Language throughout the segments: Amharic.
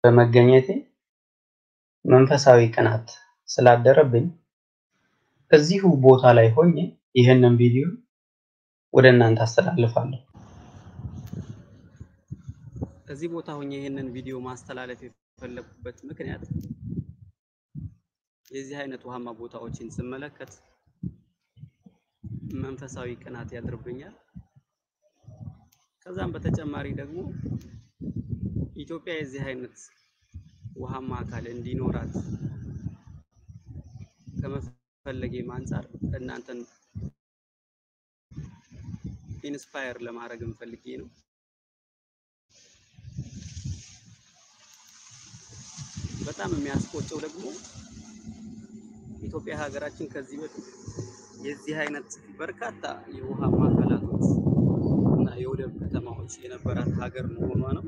በመገኘቴ መንፈሳዊ ቅናት ስላደረብኝ እዚሁ ቦታ ላይ ሆኜ ይህንን ቪዲዮ ወደ እናንተ አስተላልፋለሁ። እዚህ ቦታ ሆኜ ይህንን ቪዲዮ ማስተላለፍ የፈለኩበት ምክንያት የዚህ አይነት ውሃማ ቦታዎችን ስመለከት መንፈሳዊ ቅናት ያድርብኛል። ከዛም በተጨማሪ ደግሞ ኢትዮጵያ የዚህ አይነት ውሃማ አካል እንዲኖራት ከመፈለጌም አንጻር እናንተን ኢንስፓየር ለማድረግ ፈልጌ ነው። በጣም የሚያስቆጨው ደግሞ ኢትዮጵያ ሀገራችን ከዚህ በፊት የዚህ አይነት በርካታ የውሃማ አካላቶች እና የወደብ ከተማዎች የነበራት ሀገር መሆኗ ነው።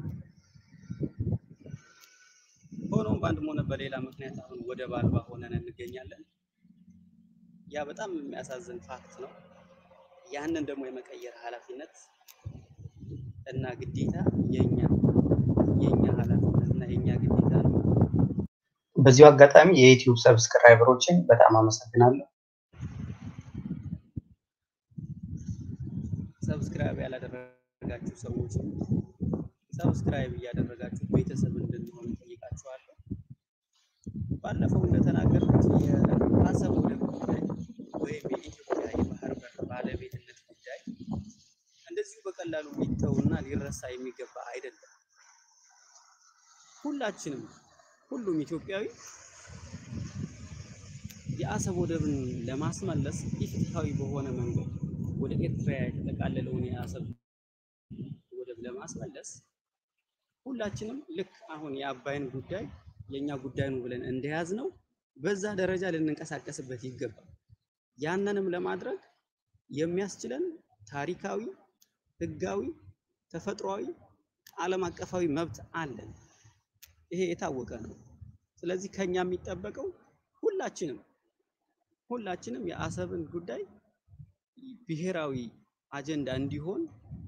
ሆኖም በአንድም ሆነ በሌላ ምክንያት አሁን ወደብ አልባ ሆነን እንገኛለን። ያ በጣም የሚያሳዝን ፋክት ነው። ያንን ደግሞ የመቀየር ኃላፊነት እና ግዴታ የኛ የኛ ኃላፊነት እና የኛ ግዴታ ነው። በዚሁ አጋጣሚ የዩቲዩብ ሰብስክራይበሮችን በጣም አመሰግናለሁ። ሰብስክራይብ ያላደረጋችሁ ሰዎች ሰብስክራይብ እያደረጋችሁ ቤተሰብ እንድንሆን ጠይቃችኋለሁ። ባለፈው እንደተናገርኩት የአሰብ ወደብ ጉዳይ ወይም የኢትዮጵያ የባህር በር ባለቤትነት ጉዳይ እንደዚሁ በቀላሉ ሊተውና ሊረሳ የሚገባ አይደለም። ሁላችንም ሁሉም ኢትዮጵያዊ የአሰብ ወደብን ለማስመለስ ኢፍትሐዊ በሆነ መንገድ ወደ ኤርትራ የተጠቃለለውን የአሰብ ወደብ ለማስመለስ ሁላችንም ልክ አሁን የአባይን ጉዳይ የኛ ጉዳይ ነው ብለን እንደያዝ ነው በዛ ደረጃ ልንንቀሳቀስበት ይገባል። ያንንም ለማድረግ የሚያስችለን ታሪካዊ፣ ህጋዊ፣ ተፈጥሯዊ፣ ዓለም አቀፋዊ መብት አለን። ይሄ የታወቀ ነው። ስለዚህ ከኛ የሚጠበቀው ሁላችንም ሁላችንም የአሰብን ጉዳይ ብሔራዊ አጀንዳ እንዲሆን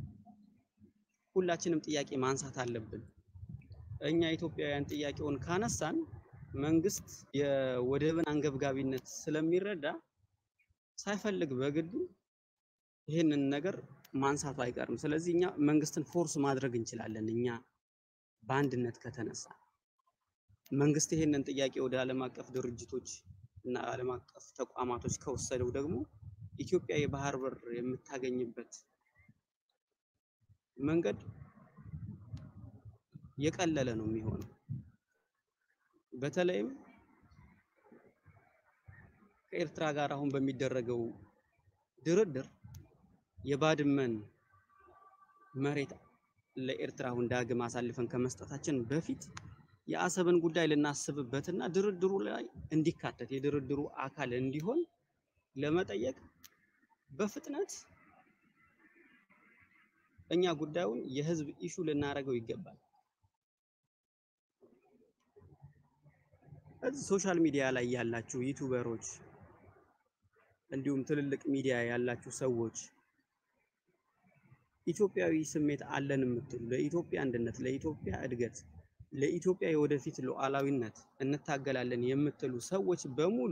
ሁላችንም ጥያቄ ማንሳት አለብን። እኛ ኢትዮጵያውያን ጥያቄውን ካነሳን መንግስት የወደብን አንገብጋቢነት ስለሚረዳ ሳይፈልግ በግዱ ይህንን ነገር ማንሳቱ አይቀርም። ስለዚህ እኛ መንግስትን ፎርስ ማድረግ እንችላለን። እኛ በአንድነት ከተነሳ መንግስት ይህንን ጥያቄ ወደ ዓለም አቀፍ ድርጅቶች እና ዓለም አቀፍ ተቋማቶች ከወሰደው ደግሞ ኢትዮጵያ የባህር በር የምታገኝበት መንገድ የቀለለ ነው የሚሆነው። በተለይም ከኤርትራ ጋር አሁን በሚደረገው ድርድር የባድመን መሬት ለኤርትራ አሁን ዳግም አሳልፈን ከመስጠታችን በፊት የአሰብን ጉዳይ ልናስብበትና ድርድሩ ላይ እንዲካተት የድርድሩ አካል እንዲሆን ለመጠየቅ በፍጥነት እኛ ጉዳዩን የህዝብ ኢሹ ልናደርገው ይገባል። እዚህ ሶሻል ሚዲያ ላይ ያላችሁ ዩቱበሮች እንዲሁም ትልልቅ ሚዲያ ያላችሁ ሰዎች ኢትዮጵያዊ ስሜት አለን የምትሉ ለኢትዮጵያ አንድነት፣ ለኢትዮጵያ እድገት፣ ለኢትዮጵያ የወደፊት ሉዓላዊነት እንታገላለን የምትሉ ሰዎች በሙሉ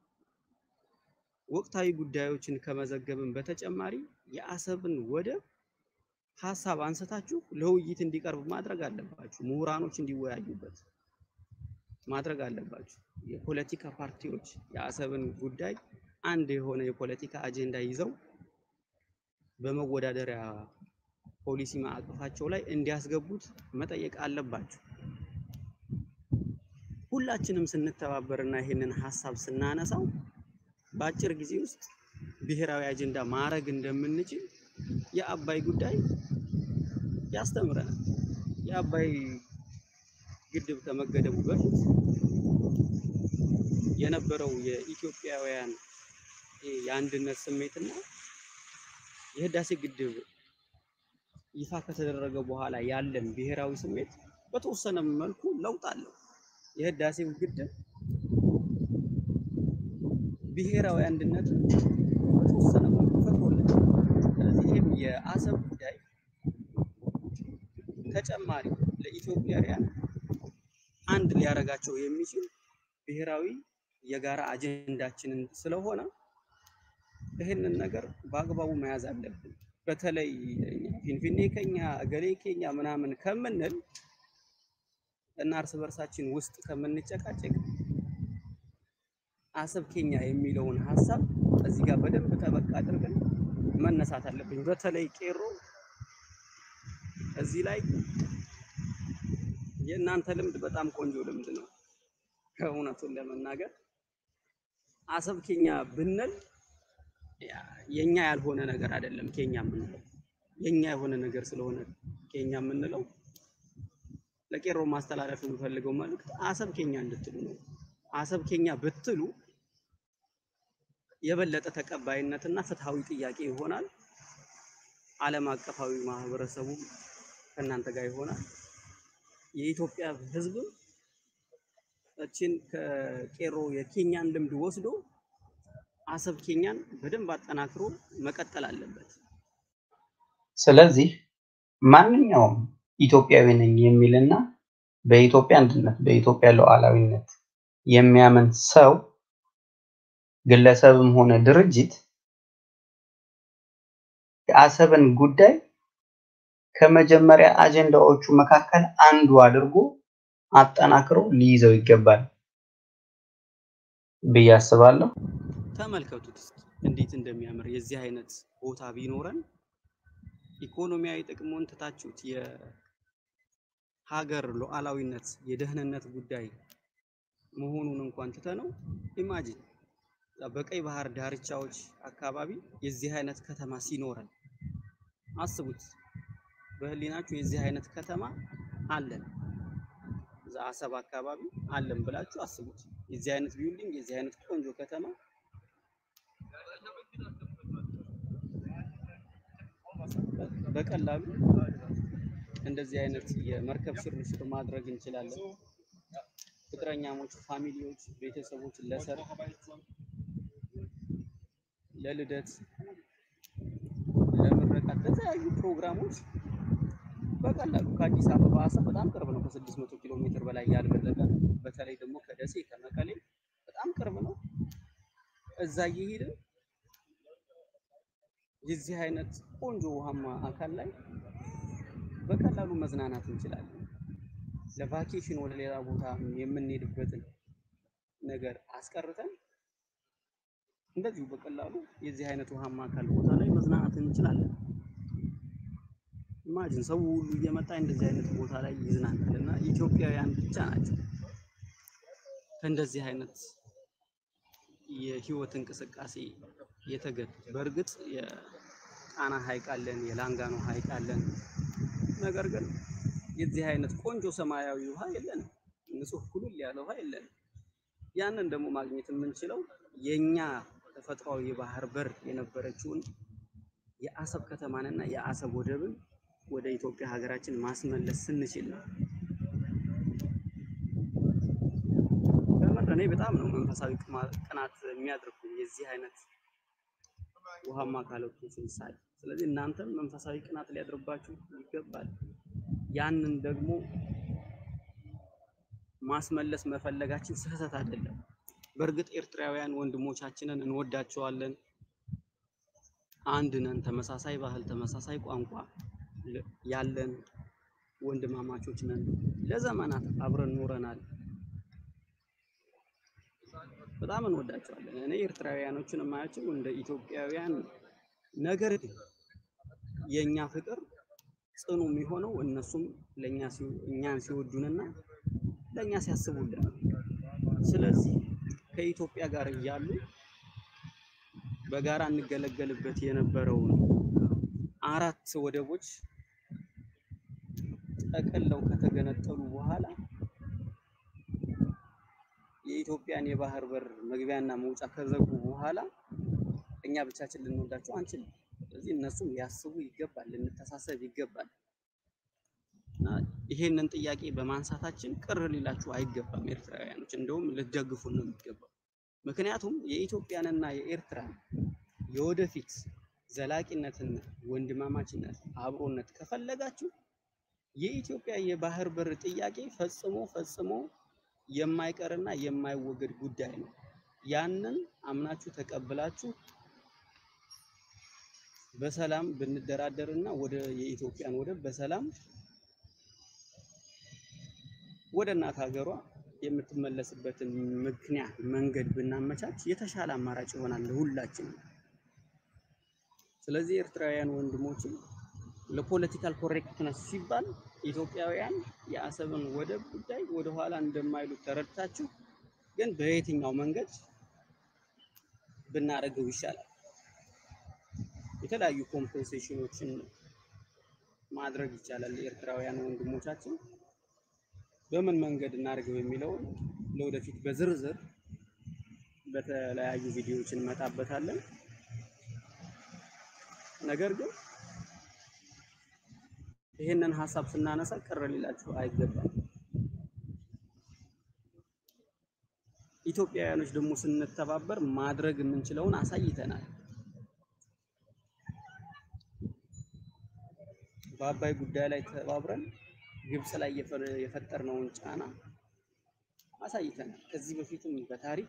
ወቅታዊ ጉዳዮችን ከመዘገብን በተጨማሪ የአሰብን ወደብ ሀሳብ አንስታችሁ ለውይይት እንዲቀርብ ማድረግ አለባችሁ። ምሁራኖች እንዲወያዩበት ማድረግ አለባችሁ። የፖለቲካ ፓርቲዎች የአሰብን ጉዳይ አንድ የሆነ የፖለቲካ አጀንዳ ይዘው በመወዳደሪያ ፖሊሲ ማዕቀፋቸው ላይ እንዲያስገቡት መጠየቅ አለባችሁ። ሁላችንም ስንተባበርና ይሄንን ሀሳብ ስናነሳው በአጭር ጊዜ ውስጥ ብሔራዊ አጀንዳ ማድረግ እንደምንችል የአባይ ጉዳይ ያስተምረናል። የአባይ ግድብ ከመገደቡ በፊት የነበረው የኢትዮጵያውያን የአንድነት ስሜትና የህዳሴ ግድብ ይፋ ከተደረገ በኋላ ያለን ብሔራዊ ስሜት በተወሰነ መልኩ ለውጥ አለው። የህዳሴው ግድብ ብሔራዊ አንድነት በተወሰነ መልኩ ፈጥሮልን፣ ስለዚህ ይህም የአሰብ ጉዳይ ተጨማሪ ለኢትዮጵያውያን አንድ ሊያደርጋቸው የሚችል ብሔራዊ የጋራ አጀንዳችንን ስለሆነ ይህንን ነገር በአግባቡ መያዝ አለብን። በተለይ እኛ ፊንፊኔ ከኛ እገሌ ከኛ ምናምን ከምንል እና እርስ በርሳችን ውስጥ ከምንጨቃጨቅ አሰብ ኬኛ የሚለውን ሀሳብ እዚህ ጋር በደንብ ጠበቅ አድርገን መነሳት አለብኝ። በተለይ ቄሮ እዚህ ላይ የእናንተ ልምድ በጣም ቆንጆ ልምድ ነው። ከእውነቱን ለመናገር አሰብ ኬኛ ብንል የኛ ያልሆነ ነገር አይደለም። ኬኛ የምንለው የኛ የሆነ ነገር ስለሆነ ኬኛ የምንለው ለቄሮ ማስተላለፍ የምፈልገው መልእክት አሰብ ኬኛ እንድትሉ ነው። አሰብ ኬኛ ብትሉ የበለጠ ተቀባይነትና ፍትሃዊ ጥያቄ ይሆናል። ዓለም አቀፋዊ ማህበረሰቡ ከእናንተ ጋር ይሆናል። የኢትዮጵያ ሕዝብም እችን ከቄሮ የኬኛን ልምድ ወስዶ አሰብ ኬኛን በደንብ አጠናክሮ መቀጠል አለበት። ስለዚህ ማንኛውም ኢትዮጵያዊ ነኝ የሚልና በኢትዮጵያ አንድነት በኢትዮጵያ ሉዓላዊነት የሚያምን ሰው ግለሰብም ሆነ ድርጅት የአሰብን ጉዳይ ከመጀመሪያ አጀንዳዎቹ መካከል አንዱ አድርጎ አጠናክሮ ሊይዘው ይገባል ብዬ አስባለሁ። ተመልከቱት እስኪ እንዴት እንደሚያምር የዚህ አይነት ቦታ ቢኖረን ኢኮኖሚያዊ ጥቅሙን ትታችሁት የሀገር ሉዓላዊነት የደህንነት ጉዳይ መሆኑን እንኳን ትተነው ኢማጂን በቀይ ባህር ዳርቻዎች አካባቢ የዚህ አይነት ከተማ ሲኖረን አስቡት። በህሊናችሁ የዚህ አይነት ከተማ አለን እዛ አሰብ አካባቢ አለን ብላችሁ አስቡት። የዚህ አይነት ቢልዲንግ የዚህ አይነት ቆንጆ ከተማ በቀላሉ እንደዚህ አይነት የመርከብ ሽርሽር ማድረግ እንችላለን። ፍቅረኛሞች፣ ፋሚሊዎች፣ ቤተሰቦች ለሰርግ፣ ለልደት፣ ለምረቃት፣ ለተለያዩ ፕሮግራሞች በቀላሉ ከአዲስ አበባ አሰብ በጣም ቅርብ ነው። ከ600 ኪሎ ሜትር በላይ ያልበለጠ በተለይ ደግሞ ከደሴ ከመቀሌ በጣም ቅርብ ነው። እዛ እየሄድን የዚህ አይነት ቆንጆ ውሃማ አካል ላይ በቀላሉ መዝናናት እንችላለን። ለቫኬሽን ወደ ሌላ ቦታ የምንሄድበትን ነገር አስቀርተን እንደዚሁ በቀላሉ የዚህ አይነት ውሃማ አካል ቦታ ላይ መዝናናት እንችላለን። ኢማጂን ሰው ሁሉ እየመጣ እንደዚህ አይነት ቦታ ላይ ይዝናናል እና ኢትዮጵያውያን ብቻ ናቸው ከእንደዚህ አይነት የህይወት እንቅስቃሴ የተገዱት። በእርግጥ የጣና ሐይቅ አለን፣ የላንጋኖ ሐይቅ አለን። ነገር ግን የዚህ አይነት ቆንጆ ሰማያዊ ውሃ የለንም፣ ንጹህ ኩልል ያለ ውሃ የለንም። ያንን ደግሞ ማግኘት የምንችለው የኛ ተፈጥሯዊ የባህር በር የነበረችውን የአሰብ ከተማንና የአሰብ ወደብን ወደ ኢትዮጵያ ሀገራችን ማስመለስ ስንችል ነው። በምር እኔ በጣም ነው መንፈሳዊ ቅናት የሚያደርጉኝ የዚህ አይነት ውሃማ አካላቶችን ሳይ። ስለዚህ እናንተም መንፈሳዊ ቅናት ሊያድርባችሁ ይገባል። ያንን ደግሞ ማስመለስ መፈለጋችን ስህተት አይደለም። በእርግጥ ኤርትራውያን ወንድሞቻችንን እንወዳቸዋለን። አንድ ነን፣ ተመሳሳይ ባህል፣ ተመሳሳይ ቋንቋ ያለን ወንድማማቾች ነን። ለዘመናት አብረን ኖረናል። በጣም እንወዳቸዋለን። እኔ ኤርትራውያኖችን የማያቸው እንደ ኢትዮጵያውያን፣ ነገር ግን የኛ ፍቅር ጽኑ የሚሆነው እነሱም ለኛ እኛን ሲወዱንና ለኛ ሲያስቡልን ነው። ስለዚህ ከኢትዮጵያ ጋር እያሉ በጋራ እንገለገልበት የነበረውን አራት ወደቦች ጠቅለው ከተገነጠሉ በኋላ የኢትዮጵያን የባህር በር መግቢያና መውጫ ከዘጉ በኋላ እኛ ብቻችን ልንወዳቸው አንችልም። ስለዚህ እነሱም ሊያስቡ ይገባል፣ ልንተሳሰብ ይገባል። እና ይሄንን ጥያቄ በማንሳታችን ቅር ሊላችሁ አይገባም ኤርትራውያኖች፣ እንደውም ልትደግፉን ነው የሚገባው። ምክንያቱም የኢትዮጵያንና የኤርትራን የወደፊት ዘላቂነትና ወንድማማችነት አብሮነት ከፈለጋችሁ የኢትዮጵያ የባህር በር ጥያቄ ፈጽሞ ፈጽሞ የማይቀርና የማይወገድ ጉዳይ ነው። ያንን አምናችሁ ተቀብላችሁ በሰላም ብንደራደርና ወደ የኢትዮጵያን ወደብ በሰላም ወደ እናት ሀገሯ የምትመለስበትን ምክንያት መንገድ ብናመቻች የተሻለ አማራጭ ይሆናል ለሁላችንም። ስለዚህ ኤርትራውያን ወንድሞችን ለፖለቲካል ኮሬክትነስ ሲባል ኢትዮጵያውያን የአሰብን ወደብ ጉዳይ ወደኋላ እንደማይሉ ተረድታችሁ ግን በየትኛው መንገድ ብናደርገው ይሻላል? የተለያዩ ኮምፐንሴሽኖችን ማድረግ ይቻላል። ኤርትራውያን ወንድሞቻችን በምን መንገድ እናድርገው የሚለውን ለወደፊት በዝርዝር በተለያዩ ቪዲዮዎች እንመጣበታለን። ነገር ግን ይህንን ሀሳብ ስናነሳ ቅር ሊላችሁ አይገባም። ኢትዮጵያውያኖች ደግሞ ስንተባበር ማድረግ የምንችለውን አሳይተናል። በአባይ ጉዳይ ላይ ተባብረን ግብጽ ላይ የፈጠርነውን ጫና አሳይተናል። ከዚህ በፊትም በታሪክ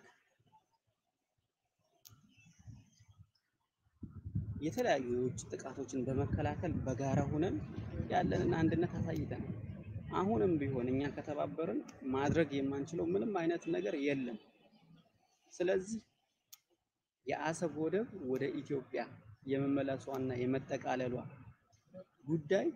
የተለያዩ የውጭ ጥቃቶችን በመከላከል በጋራ ሆነን ያለንን አንድነት አሳይተናል። አሁንም ቢሆን እኛ ከተባበርን ማድረግ የማንችለው ምንም አይነት ነገር የለም። ስለዚህ የአሰብ ወደብ ወደ ኢትዮጵያ የመመለሷና የመጠቃለሏ ጉዳይ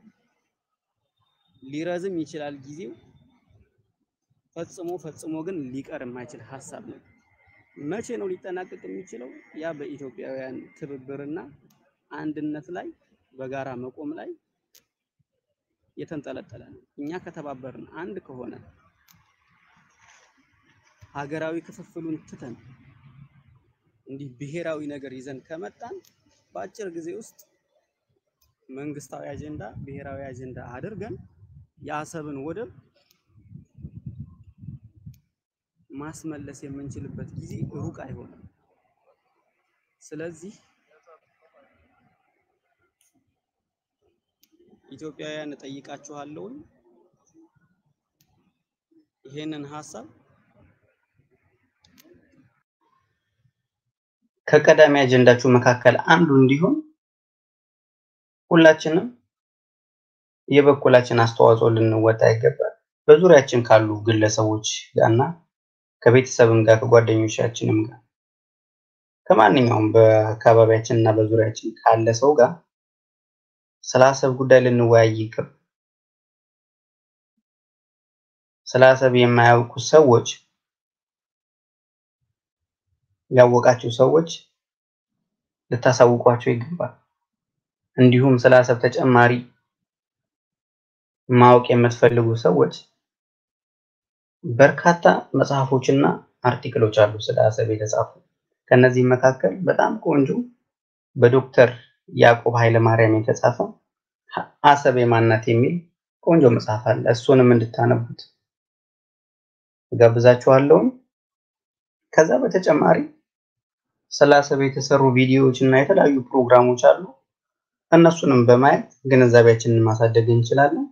ሊረዝም ይችላል ጊዜው። ፈጽሞ ፈጽሞ ግን ሊቀር የማይችል ሀሳብ ነው። መቼ ነው ሊጠናቀቅ የሚችለው? ያ በኢትዮጵያውያን ትብብርና አንድነት ላይ በጋራ መቆም ላይ የተንጠለጠለ ነው። እኛ ከተባበርን አንድ ከሆነ ሀገራዊ ክፍፍሉን ትተን እንዲህ ብሔራዊ ነገር ይዘን ከመጣን በአጭር ጊዜ ውስጥ መንግስታዊ አጀንዳ ብሔራዊ አጀንዳ አድርገን የአሰብን ወደብ ማስመለስ የምንችልበት ጊዜ ሩቅ አይሆንም። ስለዚህ ኢትዮጵያውያን እጠይቃችኋለሁ፣ ይሄንን ሀሳብ ከቀዳሚ አጀንዳችሁ መካከል አንዱ እንዲሆን ሁላችንም የበኩላችን አስተዋጽኦ ልንወጣ ይገባል። በዙሪያችን ካሉ ግለሰቦች ጋርና ከቤተሰብም ጋር ከጓደኞቻችንም ጋር ከማንኛውም በአካባቢያችን እና በዙሪያችን ካለ ሰው ጋር ስለ አሰብ ጉዳይ ልንወያይ ይቅር። ስለ አሰብ የማያውቁ ሰዎች ያወቃችሁ ሰዎች ልታሳውቋቸው ይገባል። እንዲሁም ስለ አሰብ ተጨማሪ ማወቅ የምትፈልጉ ሰዎች በርካታ መጽሐፎችና አርቲክሎች አሉ ስለ አሰብ የተጻፉ። ከነዚህም መካከል በጣም ቆንጆ በዶክተር ያዕቆብ ኃይለማርያም የተጻፈ አሰብ የማናት የሚል ቆንጆ መጽሐፍ አለ። እሱንም እንድታነቡት ጋብዛችኋለሁ። ከዛ በተጨማሪ ስለ አሰብ የተሰሩ ቪዲዮዎች እና የተለያዩ ፕሮግራሞች አሉ። እነሱንም በማየት ግንዛቤያችንን ማሳደግ እንችላለን።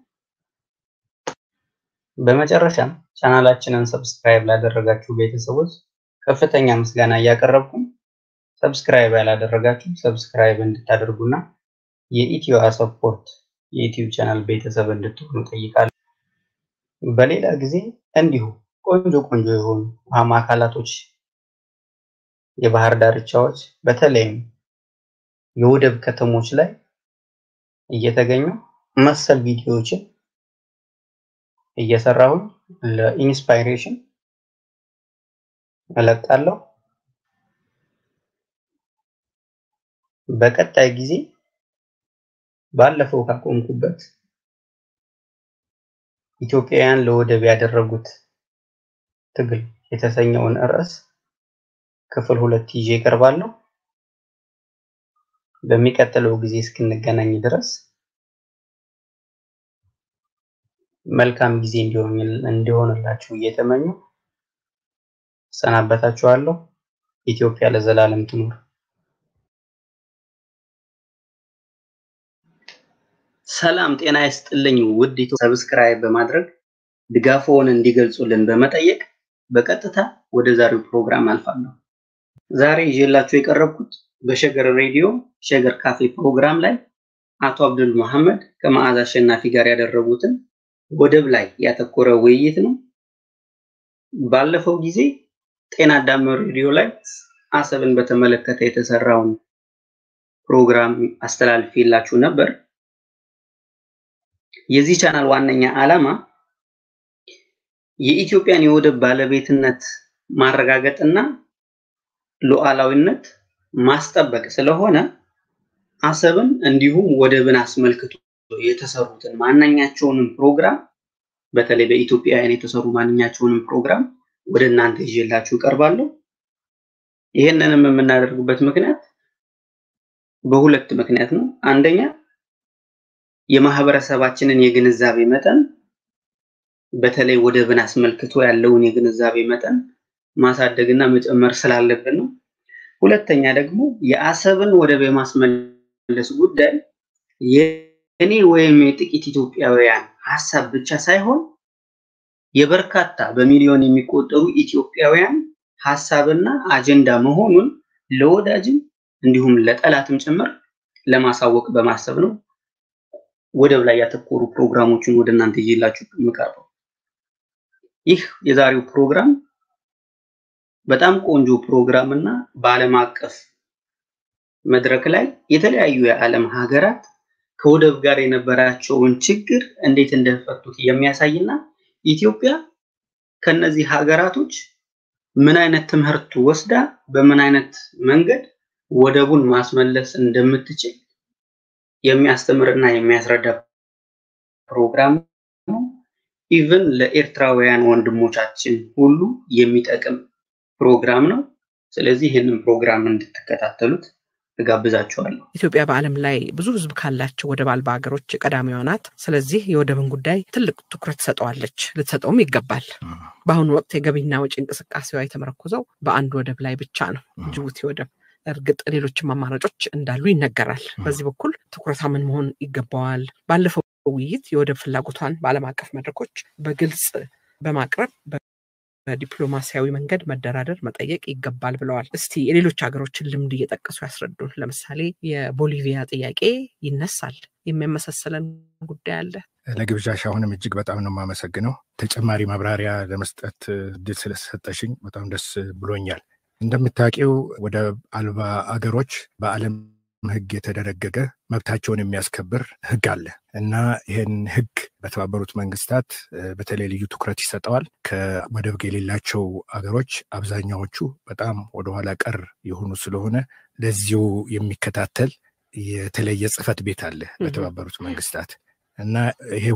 በመጨረሻም ቻናላችንን ሰብስክራይብ ላደረጋችሁ ቤተሰቦች ከፍተኛ ምስጋና እያቀረብኩ ሰብስክራይብ ያላደረጋችሁ ሰብስክራይብ እንድታደርጉና የኢትዮ አሰፖርት የዩቲዩብ ቻናል ቤተሰብ እንድትሆኑ ጠይቃለሁ። በሌላ ጊዜ እንዲሁ ቆንጆ ቆንጆ የሆኑ ውሃማ አካላቶች፣ የባህር ዳርቻዎች በተለይም የወደብ ከተሞች ላይ እየተገኙ መሰል ቪዲዮዎችን እየሰራሁኝ ለኢንስፓይሬሽን እለቃለሁ። በቀጣይ ጊዜ ባለፈው ካቆምኩበት ኢትዮጵያውያን ለወደብ ያደረጉት ትግል የተሰኘውን ርዕስ ክፍል ሁለት ይዤ እቀርባለሁ። በሚቀጥለው ጊዜ እስክንገናኝ ድረስ መልካም ጊዜ እንዲሆንላችሁ እየተመኙ ሰናበታችኋለሁ። ኢትዮጵያ ለዘላለም ትኑር። ሰላም ጤና ይስጥልኝ ውድ ሰብስክራይብ በማድረግ ድጋፎውን እንዲገልጹልን በመጠየቅ በቀጥታ ወደ ዛሬው ፕሮግራም አልፋለሁ። ዛሬ ይዤላችሁ የቀረብኩት በሸገር ሬዲዮ ሸገር ካፌ ፕሮግራም ላይ አቶ አብዱል መሐመድ ከመዓዛ አሸናፊ ጋር ያደረጉትን ወደብ ላይ ያተኮረ ውይይት ነው። ባለፈው ጊዜ ጤና አዳም ሬዲዮ ላይ አሰብን በተመለከተ የተሰራውን ፕሮግራም አስተላልፌላችሁ ነበር። የዚህ ቻናል ዋነኛ ዓላማ የኢትዮጵያን የወደብ ባለቤትነት ማረጋገጥና ሉዓላዊነት ማስጠበቅ ስለሆነ አሰብን እንዲሁም ወደብን አስመልክቶ የተሰሩትን ማንኛቸውንም ፕሮግራም በተለይ በኢትዮጵያውያን የተሰሩ ማንኛቸውንም ፕሮግራም ወደ እናንተ ይዤላችሁ እቀርባለሁ። ይህንንም የምናደርግበት ምክንያት በሁለት ምክንያት ነው። አንደኛ የማህበረሰባችንን የግንዛቤ መጠን በተለይ ወደብን አስመልክቶ ያለውን የግንዛቤ መጠን ማሳደግና መጨመር ስላለብን ነው። ሁለተኛ ደግሞ የአሰብን ወደብ የማስመለስ ጉዳይ የእኔ ወይም የጥቂት ኢትዮጵያውያን ሀሳብ ብቻ ሳይሆን የበርካታ በሚሊዮን የሚቆጠሩ ኢትዮጵያውያን ሀሳብና አጀንዳ መሆኑን ለወዳጅም እንዲሁም ለጠላትም ጭምር ለማሳወቅ በማሰብ ነው ወደብ ላይ ያተኮሩ ፕሮግራሞችን ወደ እናንተ ይዤላችሁ የምቀርበው። ይህ የዛሬው ፕሮግራም በጣም ቆንጆ ፕሮግራም እና በዓለም አቀፍ መድረክ ላይ የተለያዩ የዓለም ሀገራት ከወደብ ጋር የነበራቸውን ችግር እንዴት እንደፈቱት የሚያሳይና ኢትዮጵያ ከነዚህ ሀገራቶች ምን አይነት ትምህርት ወስዳ በምን አይነት መንገድ ወደቡን ማስመለስ እንደምትችል የሚያስተምርና የሚያስረዳ ፕሮግራም ነው። ኢቭን ለኤርትራውያን ወንድሞቻችን ሁሉ የሚጠቅም ፕሮግራም ነው። ስለዚህ ይህንን ፕሮግራም እንድትከታተሉት እጋብዛችኋለሁ። ኢትዮጵያ በዓለም ላይ ብዙ ሕዝብ ካላቸው ወደብ አልባ ሀገሮች ቀዳሚዋ ናት። ስለዚህ የወደብን ጉዳይ ትልቅ ትኩረት ትሰጠዋለች፣ ልትሰጠውም ይገባል። በአሁኑ ወቅት የገቢና ወጪ እንቅስቃሴዋ የተመረኮዘው በአንድ ወደብ ላይ ብቻ ነው፣ ጅቡቲ ወደብ። እርግጥ ሌሎችም አማራጮች እንዳሉ ይነገራል። በዚህ በኩል ትኩረታ ምን መሆን ይገባዋል? ባለፈው ውይይት የወደብ ፍላጎቷን በዓለም አቀፍ መድረኮች በግልጽ በማቅረብ በዲፕሎማሲያዊ መንገድ መደራደር መጠየቅ ይገባል ብለዋል። እስቲ የሌሎች ሀገሮችን ልምድ እየጠቀሱ ያስረዱን። ለምሳሌ የቦሊቪያ ጥያቄ ይነሳል። የሚያመሳሰለን ጉዳይ አለ። ለግብዣሽ አሁንም እጅግ በጣም ነው የማመሰግነው። ተጨማሪ ማብራሪያ ለመስጠት እድል ስለሰጠሽኝ በጣም ደስ ብሎኛል። እንደምታውቂው ወደብ አልባ አገሮች በዓለም ሕግ የተደነገገ መብታቸውን የሚያስከብር ሕግ አለ እና ይህን ሕግ በተባበሩት መንግስታት በተለይ ልዩ ትኩረት ይሰጠዋል። ከወደብ የሌላቸው አገሮች አብዛኛዎቹ በጣም ወደኋላ ቀር የሆኑ ስለሆነ ለዚሁ የሚከታተል የተለየ ጽሕፈት ቤት አለ በተባበሩት መንግስታት እና ይሄ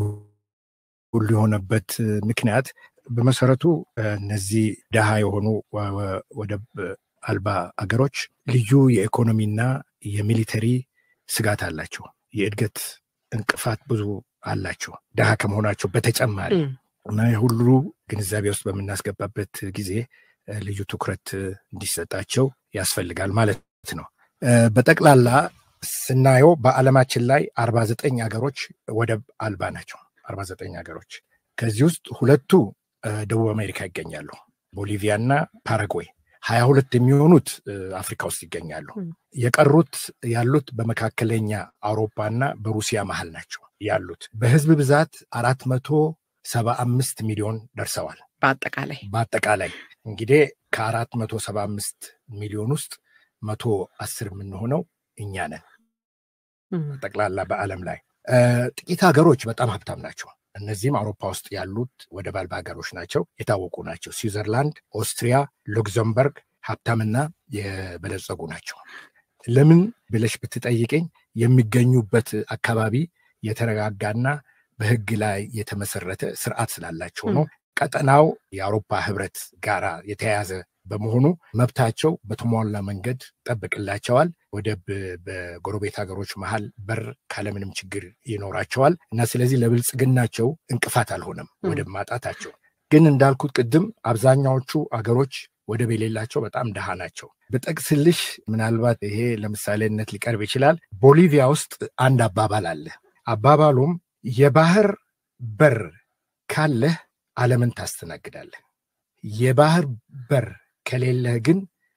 ሁሉ የሆነበት ምክንያት በመሰረቱ እነዚህ ድሃ የሆኑ ወደብ አልባ አገሮች ልዩ የኢኮኖሚና የሚሊተሪ ስጋት አላቸው። የእድገት እንቅፋት ብዙ አላቸው ድሃ ከመሆናቸው በተጨማሪ እና የሁሉ ግንዛቤ ውስጥ በምናስገባበት ጊዜ ልዩ ትኩረት እንዲሰጣቸው ያስፈልጋል ማለት ነው። በጠቅላላ ስናየው በዓለማችን ላይ አርባ ዘጠኝ ሀገሮች ወደብ አልባ ናቸው። አርባ ዘጠኝ ሀገሮች ከዚህ ውስጥ ሁለቱ ደቡብ አሜሪካ ይገኛሉ፣ ቦሊቪያ እና ፓራጓይ። ሀያ ሁለት የሚሆኑት አፍሪካ ውስጥ ይገኛሉ። የቀሩት ያሉት በመካከለኛ አውሮፓና በሩሲያ መሀል ናቸው ያሉት። በህዝብ ብዛት አራት መቶ ሰባ አምስት ሚሊዮን ደርሰዋል። በአጠቃላይ በአጠቃላይ እንግዲህ ከአራት መቶ ሰባ አምስት ሚሊዮን ውስጥ መቶ አስር የምንሆነው እኛ ነን። ጠቅላላ በዓለም ላይ ጥቂት ሀገሮች በጣም ሀብታም ናቸው። እነዚህም አውሮፓ ውስጥ ያሉት ወደብ አልባ ሀገሮች ናቸው፣ የታወቁ ናቸው። ስዊዘርላንድ፣ ኦስትሪያ፣ ሉክዘምበርግ ሀብታምና የበለጸጉ ናቸው። ለምን ብለሽ ብትጠይቀኝ የሚገኙበት አካባቢ የተረጋጋና በህግ ላይ የተመሰረተ ስርዓት ስላላቸው ነው። ቀጠናው የአውሮፓ ህብረት ጋራ የተያያዘ በመሆኑ መብታቸው በተሟላ መንገድ ጠብቅላቸዋል። ወደብ በጎረቤት ሀገሮች መሀል በር ካለምንም ችግር ይኖራቸዋል እና ስለዚህ ለብልጽግናቸው እንቅፋት አልሆነም ወደብ ማጣታቸው። ግን እንዳልኩት ቅድም አብዛኛዎቹ አገሮች ወደብ የሌላቸው በጣም ድሃ ናቸው። ብጠቅስልሽ ምናልባት ይሄ ለምሳሌነት ሊቀርብ ይችላል። ቦሊቪያ ውስጥ አንድ አባባል አለ። አባባሉም የባህር በር ካለህ ዓለምን ታስተናግዳለህ የባህር በር ከሌለህ ግን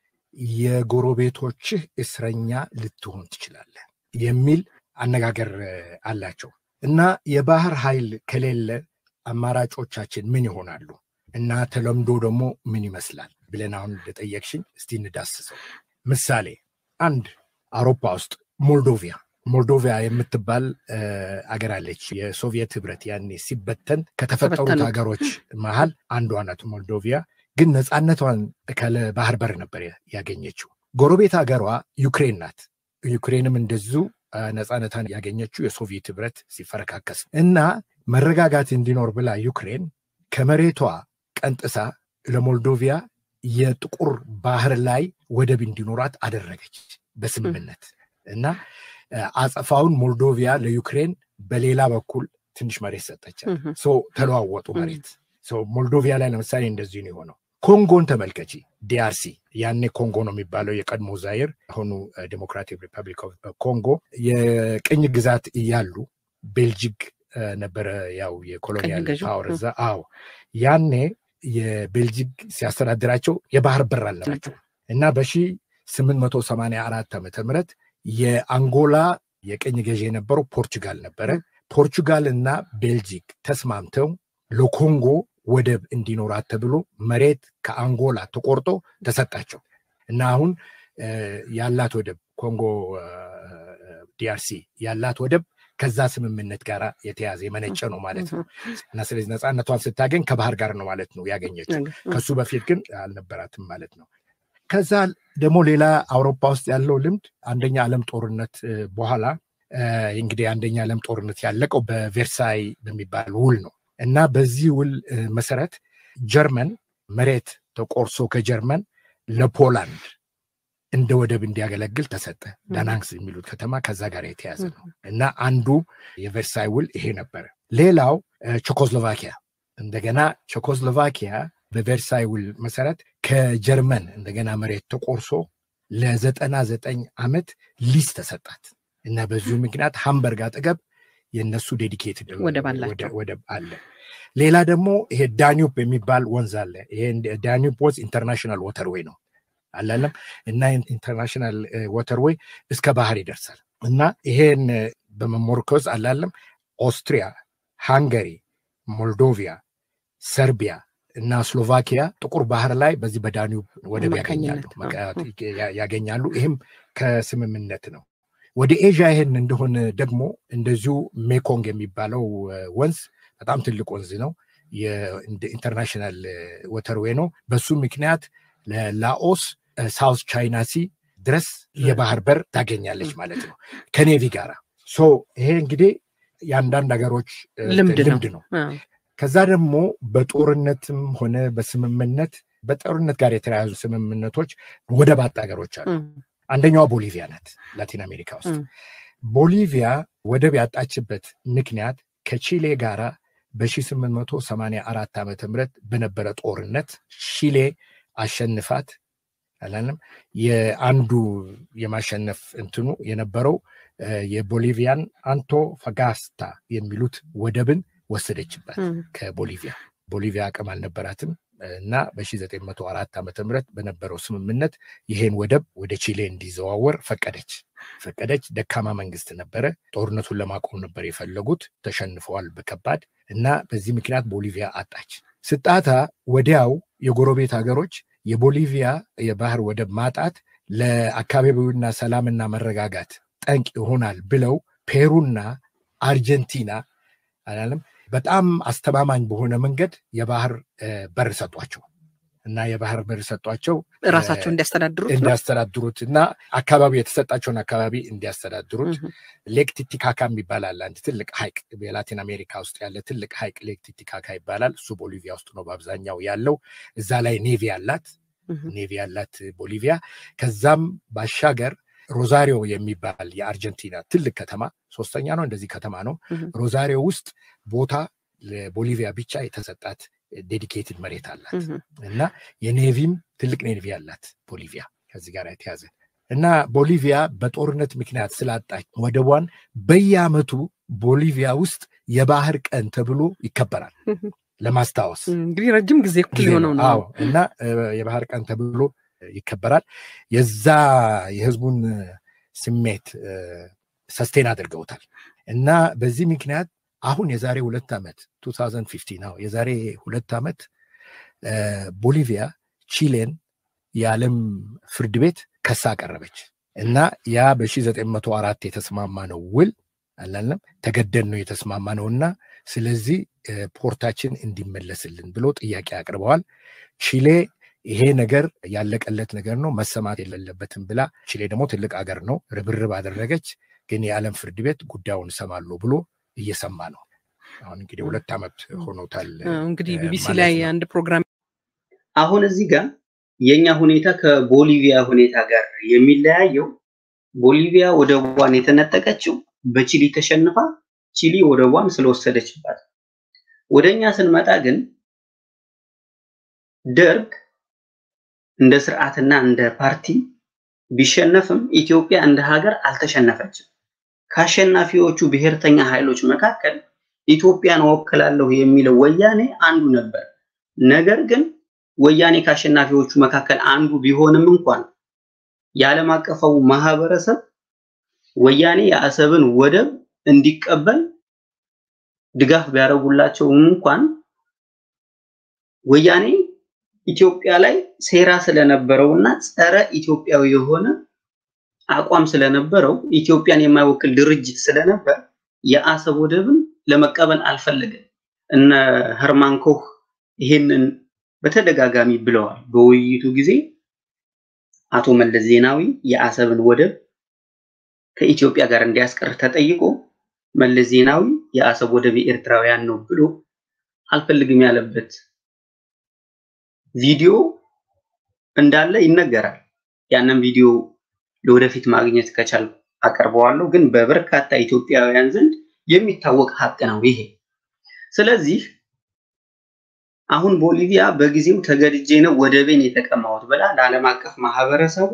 የጎረቤቶችህ እስረኛ ልትሆን ትችላለህ የሚል አነጋገር አላቸው እና የባህር ኃይል ከሌለ አማራጮቻችን ምን ይሆናሉ እና ተለምዶ ደግሞ ምን ይመስላል ብለን አሁን እንደጠየቅሽኝ እስቲ እንዳስሰው። ምሳሌ አንድ አውሮፓ ውስጥ ሞልዶቪያ ሞልዶቪያ የምትባል አገር አለች። የሶቪየት ህብረት ያኔ ሲበተን ከተፈጠሩት ሀገሮች መሀል አንዷ ናት ሞልዶቪያ። ግን ነፃነቷን ካለ ባህር በር ነበር ያገኘችው። ጎረቤት ሀገሯ ዩክሬን ናት። ዩክሬንም እንደዚሁ ነፃነቷን ያገኘችው የሶቪየት ህብረት ሲፈረካከስ እና መረጋጋት እንዲኖር ብላ ዩክሬን ከመሬቷ ቀንጥሳ ለሞልዶቪያ የጥቁር ባህር ላይ ወደብ እንዲኖራት አደረገች በስምምነት እና አጸፋውን ሞልዶቪያ ለዩክሬን በሌላ በኩል ትንሽ መሬት ሰጠቻት። ተለዋወጡ መሬት። ሞልዶቪያ ላይ ለምሳሌ እንደዚህ ነው የሆነው። ኮንጎን ተመልከቺ። ዲአርሲ ያኔ ኮንጎ ነው የሚባለው የቀድሞ ዛይር፣ አሁኑ ዴሞክራቲክ ሪፐብሊክ ኦፍ ኮንጎ የቅኝ ግዛት እያሉ ቤልጂክ ነበረ ያው የኮሎኒያል ፓወር እዛ። አዎ ያኔ የቤልጂክ ሲያስተዳድራቸው የባህር በር አልነበራቸው እና በሺ ስምንት መቶ ሰማንያ አራት ዓመተ ምህረት የአንጎላ የቅኝ ገዢ የነበረው ፖርቹጋል ነበረ። ፖርቹጋል እና ቤልጂክ ተስማምተው ለኮንጎ ወደብ እንዲኖራት ተብሎ መሬት ከአንጎላ ተቆርጦ ተሰጣቸው እና አሁን ያላት ወደብ ኮንጎ ዲአርሲ ያላት ወደብ ከዛ ስምምነት ጋር የተያዘ የመነጨ ነው ማለት ነው እና ስለዚህ ነፃነቷን ስታገኝ ከባህር ጋር ነው ማለት ነው ያገኘችው። ከሱ በፊት ግን አልነበራትም ማለት ነው። ከዛ ደግሞ ሌላ አውሮፓ ውስጥ ያለው ልምድ አንደኛ ዓለም ጦርነት በኋላ እንግዲህ አንደኛ ዓለም ጦርነት ያለቀው በቬርሳይ በሚባል ውል ነው እና በዚህ ውል መሰረት ጀርመን መሬት ተቆርሶ ከጀርመን ለፖላንድ እንደ ወደብ እንዲያገለግል ተሰጠ። ዳናንክስ የሚሉት ከተማ ከዛ ጋር የተያዘ ነው እና አንዱ የቬርሳይ ውል ይሄ ነበረ። ሌላው ቼኮስሎቫኪያ እንደገና ቼኮስሎቫኪያ በቬርሳይ ውል መሰረት ከጀርመን እንደገና መሬት ተቆርሶ ለዘጠና ዘጠኝ ዓመት ሊዝ ተሰጣት እና በዚሁ ምክንያት ሃምበርግ አጠገብ የእነሱ ዴዲኬትድ ወደብ አለ። ሌላ ደግሞ ይሄ ዳኒዩብ የሚባል ወንዝ አለ። ይሄ ዳኒዩብ ወንዝ ኢንተርናሽናል ወተርዌይ ነው አላለም እና ኢንተርናሽናል ወተርዌይ እስከ ባህር ይደርሳል እና ይሄን በመሞርኮዝ አላለም ኦስትሪያ፣ ሃንገሪ፣ ሞልዶቪያ፣ ሰርቢያ እና ስሎቫኪያ ጥቁር ባህር ላይ በዚህ በዳኒዩብ ወደብ ያገኛሉ ያገኛሉ። ይህም ከስምምነት ነው። ወደ ኤዥያ ይሄን እንደሆነ ደግሞ እንደዚሁ ሜኮንግ የሚባለው ወንዝ በጣም ትልቅ ወንዝ ነው። ኢንተርናሽናል ወተርዌይ ነው። በሱ ምክንያት ለላኦስ ሳውስ ቻይና ሲ ድረስ የባህር በር ታገኛለች ማለት ነው ከኔቪ ጋራ። ሶ ይሄ እንግዲህ የአንዳንድ ሀገሮች ልምድ ነው። ከዛ ደግሞ በጦርነትም ሆነ በስምምነት በጦርነት ጋር የተያያዙ ስምምነቶች ወደብ አጥ ሀገሮች አሉ። አንደኛዋ ቦሊቪያ ናት፣ ላቲን አሜሪካ ውስጥ። ቦሊቪያ ወደብ ያጣችበት ምክንያት ከቺሌ ጋራ በ1884 ዓመተ ምህረት በነበረ ጦርነት ቺሌ አሸንፋት አላለም። የአንዱ የማሸነፍ እንትኑ የነበረው የቦሊቪያን አንቶፋጋስታ የሚሉት ወደብን ወሰደችባት ከቦሊቪያ። ቦሊቪያ አቅም አልነበራትም እና በ1904 ዓመተ ምህረት በነበረው ስምምነት ይሄን ወደብ ወደ ቺሌ እንዲዘዋወር ፈቀደች ፈቀደች። ደካማ መንግስት ነበረ። ጦርነቱን ለማቆም ነበር የፈለጉት። ተሸንፈዋል በከባድ እና በዚህ ምክንያት ቦሊቪያ አጣች። ስጣታ ወዲያው የጎረቤት ሀገሮች የቦሊቪያ የባህር ወደብ ማጣት ለአካባቢውና ሰላምና መረጋጋት ጠንቅ ይሆናል ብለው ፔሩና አርጀንቲና አላለም በጣም አስተማማኝ በሆነ መንገድ የባህር በር ሰጧቸው እና የባህር በር ሰጧቸው ራሳቸው እንዲያስተዳድሩት እንዲያስተዳድሩት እና አካባቢ የተሰጣቸውን አካባቢ እንዲያስተዳድሩት ሌክ ቲቲካካ ይባላል። አንድ ትልቅ ሀይቅ የላቲን አሜሪካ ውስጥ ያለ ትልቅ ሀይቅ ሌክ ቲቲካካ ይባላል። እሱ ቦሊቪያ ውስጥ ነው በአብዛኛው ያለው። እዛ ላይ ኔቪ ያላት ኔቪ ያላት ቦሊቪያ። ከዛም ባሻገር ሮዛሪዮ የሚባል የአርጀንቲና ትልቅ ከተማ ሶስተኛ ነው እንደዚህ ከተማ ነው። ሮዛሪዮ ውስጥ ቦታ ለቦሊቪያ ብቻ የተሰጣት ዴዲኬትድ መሬት አላት እና የኔቪም ትልቅ ኔቪ አላት ቦሊቪያ ከዚህ ጋር የተያዘ እና ቦሊቪያ በጦርነት ምክንያት ስላጣች ወደቧን በየአመቱ ቦሊቪያ ውስጥ የባህር ቀን ተብሎ ይከበራል። ለማስታወስ እንግዲህ ረጅም ጊዜ እኩል ጊዜ የሆነው ነው። ነው። አዎ እና እ፣ የባህር ቀን ተብሎ ይከበራል። የዛ የህዝቡን ስሜት ሰስቴን አድርገውታል እና በዚህ ምክንያት አሁን የዛሬ ሁለት ዓመት 2015 ነው የዛሬ ሁለት ዓመት እ፣ ቦሊቪያ ቺሌን የዓለም ፍርድ ቤት ከሳ አቀረበች እና ያ በ1904 የተስማማ ነው ውል አላለም ተገደን ነው የተስማማ ነው እና ስለዚህ እ፣ ፖርታችን እንዲመለስልን ብሎ ጥያቄ አቅርበዋል። ቺሌ ይሄ ነገር ያለቀለት ነገር ነው መሰማት የሌለበትም ብላ ቺሌ ደግሞ ትልቅ አገር ነው ርብርብ አደረገች። ግን የዓለም ፍርድ ቤት ጉዳዩን እሰማለሁ ብሎ እየሰማ ነው። አሁን እንግዲህ ሁለት ዓመት ሆኖታል። አዎ፣ እንግዲህ እ፣ ቢቢሲ ማለት ላይ ነው። አንድ ፕሮግራም አሁን እዚህ ጋር የኛ ሁኔታ ከቦሊቪያ ሁኔታ ጋር የሚለያየው ቦሊቪያ ወደቧን የተነጠቀችው በቺሊ ተሸንፋ ቺሊ ወደቧን ስለወሰደችባት። ወደኛ ስንመጣ ግን ደርግ እንደ ስርዓትና እንደ ፓርቲ ቢሸነፍም ኢትዮጵያ እንደ ሀገር አልተሸነፈችም። ከአሸናፊዎቹ ብሔርተኛ ኃይሎች መካከል ኢትዮጵያን እወክላለሁ የሚለው ወያኔ አንዱ ነበር። ነገር ግን ወያኔ ከአሸናፊዎቹ መካከል አንዱ ቢሆንም እንኳን የዓለም አቀፋው ማህበረሰብ ወያኔ የአሰብን ወደብ እንዲቀበል ድጋፍ ቢያደርጉላቸውም እንኳን ወያኔ ኢትዮጵያ ላይ ሴራ ስለነበረውና ጸረ ኢትዮጵያዊ የሆነ አቋም ስለነበረው ኢትዮጵያን የማይወክል ድርጅት ስለነበር የአሰብ ወደብን ለመቀበል አልፈለገም። እነ ህርማን ኮህ ይሄንን በተደጋጋሚ ብለዋል። በውይይቱ ጊዜ አቶ መለስ ዜናዊ የአሰብን ወደብ ከኢትዮጵያ ጋር እንዲያስቀር ተጠይቆ መለስ ዜናዊ የአሰብ ወደብ የኤርትራውያን ነው ብሎ አልፈልግም ያለበት ቪዲዮ እንዳለ ይነገራል። ያንን ቪዲዮ ለወደፊት ማግኘት ከቻልኩ አቀርበዋለሁ። ግን በበርካታ ኢትዮጵያውያን ዘንድ የሚታወቅ ሀቅ ነው ይሄ። ስለዚህ አሁን ቦሊቪያ በጊዜው ተገድጄ ነው ወደቤን የተቀማሁት ብላ ለዓለም አቀፍ ማህበረሰቡ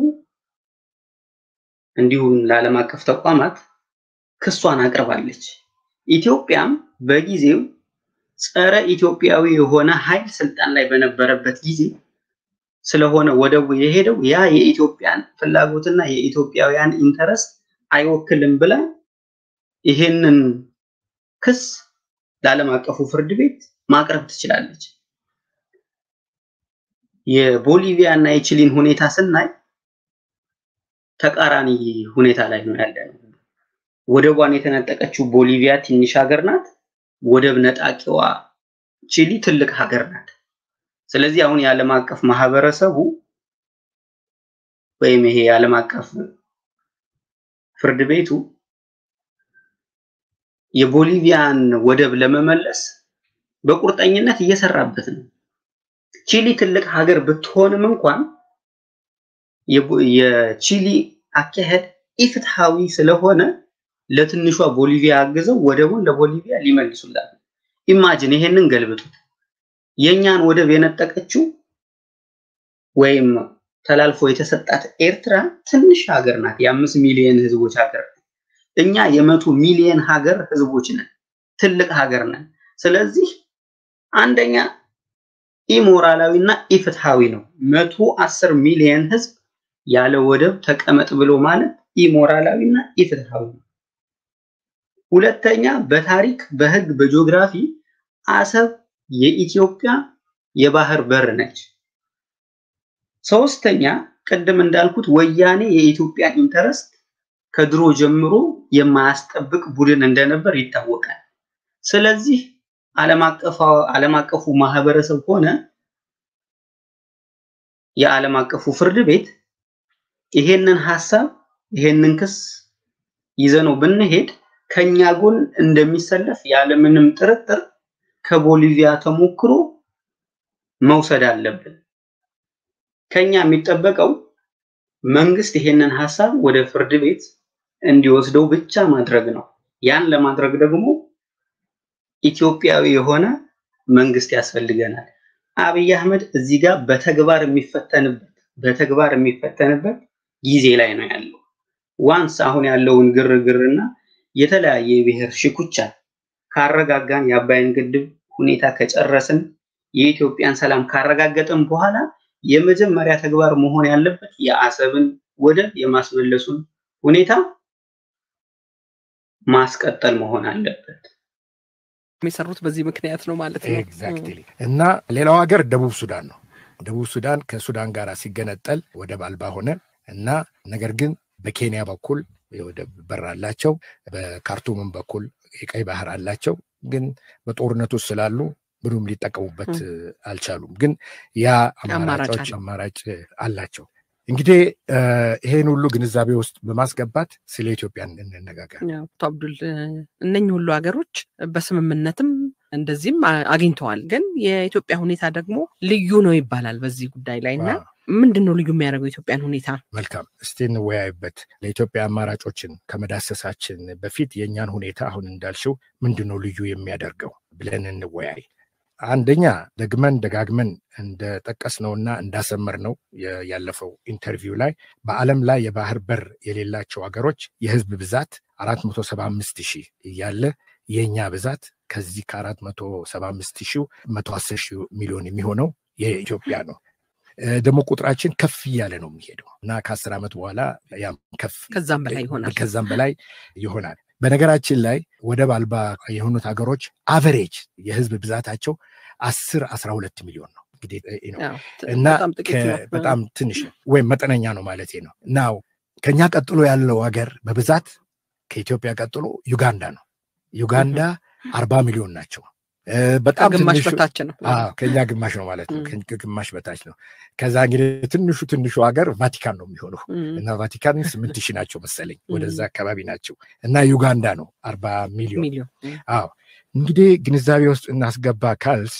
እንዲሁም ለዓለም አቀፍ ተቋማት ክሷን አቅርባለች። ኢትዮጵያም በጊዜው ጸረ ኢትዮጵያዊ የሆነ ኃይል ስልጣን ላይ በነበረበት ጊዜ ስለሆነ ወደቡ የሄደው ያ የኢትዮጵያን ፍላጎትና የኢትዮጵያውያን ኢንተረስት አይወክልም ብላ ይሄንን ክስ ለዓለም አቀፉ ፍርድ ቤት ማቅረብ ትችላለች። የቦሊቪያ እና የቺሊን ሁኔታ ስናይ ተቃራኒ ሁኔታ ላይ ነው ያለነው። ወደቧን የተነጠቀችው ቦሊቪያ ትንሽ ሀገር ናት። ወደብ ነጣቂዋ ቺሊ ትልቅ ሀገር ናት። ስለዚህ አሁን የዓለም አቀፍ ማህበረሰቡ ወይም ይሄ የዓለም አቀፍ ፍርድ ቤቱ የቦሊቪያን ወደብ ለመመለስ በቁርጠኝነት እየሰራበት ነው። ቺሊ ትልቅ ሀገር ብትሆንም እንኳን የቦ- የቺሊ አካሄድ ኢፍትሃዊ ስለሆነ ለትንሿ ቦሊቪያ አግዘው ወደቡን ለቦሊቪያ ሊመልሱላት ነው። ኢማጂን ይሄንን ገልብጡት። የኛን ወደብ የነጠቀችው ወይም ተላልፎ የተሰጣት ኤርትራ ትንሽ ሀገር ናት። የአምስት ሚሊዮን ህዝቦች ሀገር ናት። እኛ የመቶ ሚሊዮን ሀገር ህዝቦች ነን። ትልቅ ሀገር ነን። ስለዚህ አንደኛ ኢሞራላዊ እና ኢፍትሃዊ ነው። መቶ አስር ሚሊዮን ህዝብ ያለ ወደብ ተቀመጥ ብሎ ማለት ኢሞራላዊ እና ኢፍትሃዊ ነው። ሁለተኛ በታሪክ በህግ በጂኦግራፊ አሰብ የኢትዮጵያ የባህር በር ነች። ሶስተኛ ቅድም እንዳልኩት ወያኔ የኢትዮጵያ ኢንተረስት ከድሮ ጀምሮ የማያስጠብቅ ቡድን እንደነበር ይታወቃል። ስለዚህ ዓለም አቀፉ ዓለም አቀፉ ማህበረሰብ ሆነ የዓለም አቀፉ ፍርድ ቤት ይሄንን ሀሳብ ይሄንን ክስ ይዘነው ብንሄድ ከኛ ጎን እንደሚሰለፍ ያለምንም ጥርጥር ከቦሊቪያ ተሞክሮ መውሰድ አለብን። ከኛ የሚጠበቀው መንግስት ይሄንን ሀሳብ ወደ ፍርድ ቤት እንዲወስደው ብቻ ማድረግ ነው። ያን ለማድረግ ደግሞ ኢትዮጵያዊ የሆነ መንግስት ያስፈልገናል። አብይ አህመድ እዚህ ጋር በተግባር የሚፈተንበት በተግባር የሚፈተንበት ጊዜ ላይ ነው ያለው። ዋንስ አሁን ያለውን ግርግርና የተለያየ የብሔር ሽኩቻ ካረጋጋን የአባይን ግድብ ሁኔታ ከጨረስን የኢትዮጵያን ሰላም ካረጋገጥን በኋላ የመጀመሪያ ተግባር መሆን ያለበት የአሰብን ወደብ የማስመለሱን ሁኔታ ማስቀጠል መሆን አለበት። የሚሰሩት በዚህ ምክንያት ነው ማለት ነው። ኤግዛክትሊ እና ሌላው ሀገር ደቡብ ሱዳን ነው። ደቡብ ሱዳን ከሱዳን ጋር ሲገነጠል ወደብ አልባ ሆነ እና ነገር ግን በኬንያ በኩል የወደብ በር አላቸው፣ በካርቱምም በኩል የቀይ ባህር አላቸው። ግን በጦርነቱ ስላሉ ምንም ሊጠቀሙበት አልቻሉም። ግን ያ አማራጮች አማራጭ አላቸው። እንግዲህ ይሄን ሁሉ ግንዛቤ ውስጥ በማስገባት ስለ ኢትዮጵያ እንነጋገር። አቶ አብዱል እነኚህ ሁሉ ሀገሮች በስምምነትም እንደዚህም አግኝተዋል። ግን የኢትዮጵያ ሁኔታ ደግሞ ልዩ ነው ይባላል በዚህ ጉዳይ ላይ እና ምንድን ነው ልዩ የሚያደርገው የኢትዮጵያን ሁኔታ? መልካም እስቲ እንወያይበት። ለኢትዮጵያ አማራጮችን ከመዳሰሳችን በፊት የእኛን ሁኔታ አሁን እንዳልሽው ምንድን ነው ልዩ የሚያደርገው ብለን እንወያይ። አንደኛ ደግመን ደጋግመን እንደጠቀስነውና እንዳሰመርነው ያለፈው ኢንተርቪው ላይ በዓለም ላይ የባህር በር የሌላቸው ሀገሮች የህዝብ ብዛት 475 ሺህ እያለ የእኛ ብዛት ከዚህ ከ475 ሺህ 110 ሺህ ሚሊዮን የሚሆነው የኢትዮጵያ ነው። ደግሞ ቁጥራችን ከፍ እያለ ነው የሚሄደው እና ከአስር ዓመት በኋላ ያም ከፍ ከዛም በላይ ይሆናል ከዛም በላይ ይሆናል። በነገራችን ላይ ወደብ አልባ የሆኑት ሀገሮች አቨሬጅ የህዝብ ብዛታቸው አስር አስራ ሁለት ሚሊዮን ነው እንግዲህ እና በጣም ትንሽ ነው ወይም መጠነኛ ነው ማለት ነው። ናው ከኛ ቀጥሎ ያለው ሀገር በብዛት ከኢትዮጵያ ቀጥሎ ዩጋንዳ ነው። ዩጋንዳ አርባ ሚሊዮን ናቸው። በጣም ግማሽ በታች ነው። ከኛ ግማሽ ነው ማለት ነው። ግማሽ በታች ነው። ከዛ እንግዲህ ትንሹ ትንሹ ሀገር ቫቲካን ነው የሚሆነው እና ቫቲካን ስምንት ሺህ ናቸው መሰለኝ ወደዛ አካባቢ ናቸው እና ዩጋንዳ ነው አርባ ሚሊዮን። አዎ እንግዲህ ግንዛቤ ውስጥ እናስገባ ካልስ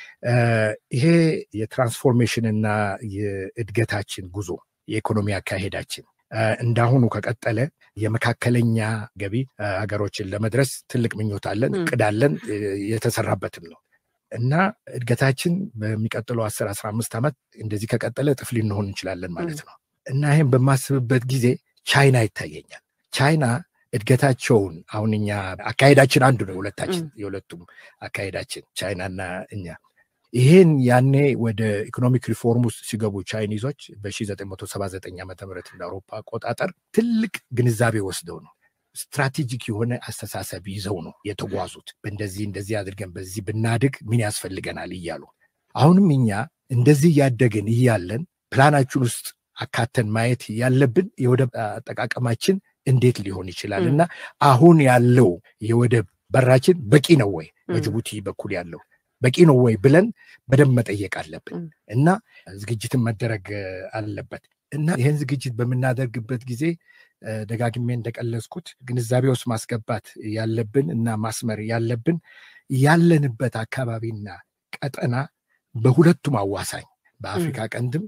ይሄ የትራንስፎርሜሽን እና የእድገታችን ጉዞ የኢኮኖሚ አካሄዳችን እንዳሁኑ ከቀጠለ የመካከለኛ ገቢ ሀገሮችን ለመድረስ ትልቅ ምኞት አለን፣ እቅድ አለን፣ የተሰራበትም ነው እና እድገታችን በሚቀጥለው አስር አስራ አምስት ዓመት እንደዚህ ከቀጠለ እጥፍ ልንሆን እንችላለን ማለት ነው እና ይህም በማስብበት ጊዜ ቻይና ይታየኛል። ቻይና እድገታቸውን አሁን እኛ አካሄዳችን አንዱ ነው፣ ሁለታችን የሁለቱም አካሄዳችን ቻይናና እኛ ይህን ያኔ ወደ ኢኮኖሚክ ሪፎርም ውስጥ ሲገቡ ቻይኒዞች በ1979 ዓ ም እንደ አውሮፓ አቆጣጠር ትልቅ ግንዛቤ ወስደው ነው ስትራቴጂክ የሆነ አስተሳሰብ ይዘው ነው የተጓዙት። በእንደዚህ እንደዚህ አድርገን በዚህ ብናድግ ምን ያስፈልገናል እያሉ አሁንም እኛ እንደዚህ እያደግን እያለን ፕላናችን ውስጥ አካተን ማየት ያለብን የወደብ አጠቃቀማችን እንዴት ሊሆን ይችላል እና አሁን ያለው የወደብ በራችን በቂ ነው ወይ በጅቡቲ በኩል ያለው በቂ ነው ወይ ብለን በደንብ መጠየቅ አለብን እና ዝግጅትን መደረግ አለበት እና ይህን ዝግጅት በምናደርግበት ጊዜ ደጋግሜ እንደቀለጽኩት ግንዛቤ ውስጥ ማስገባት ያለብን እና ማስመር ያለብን ያለንበት አካባቢና ቀጠና በሁለቱም አዋሳኝ በአፍሪካ ቀንድም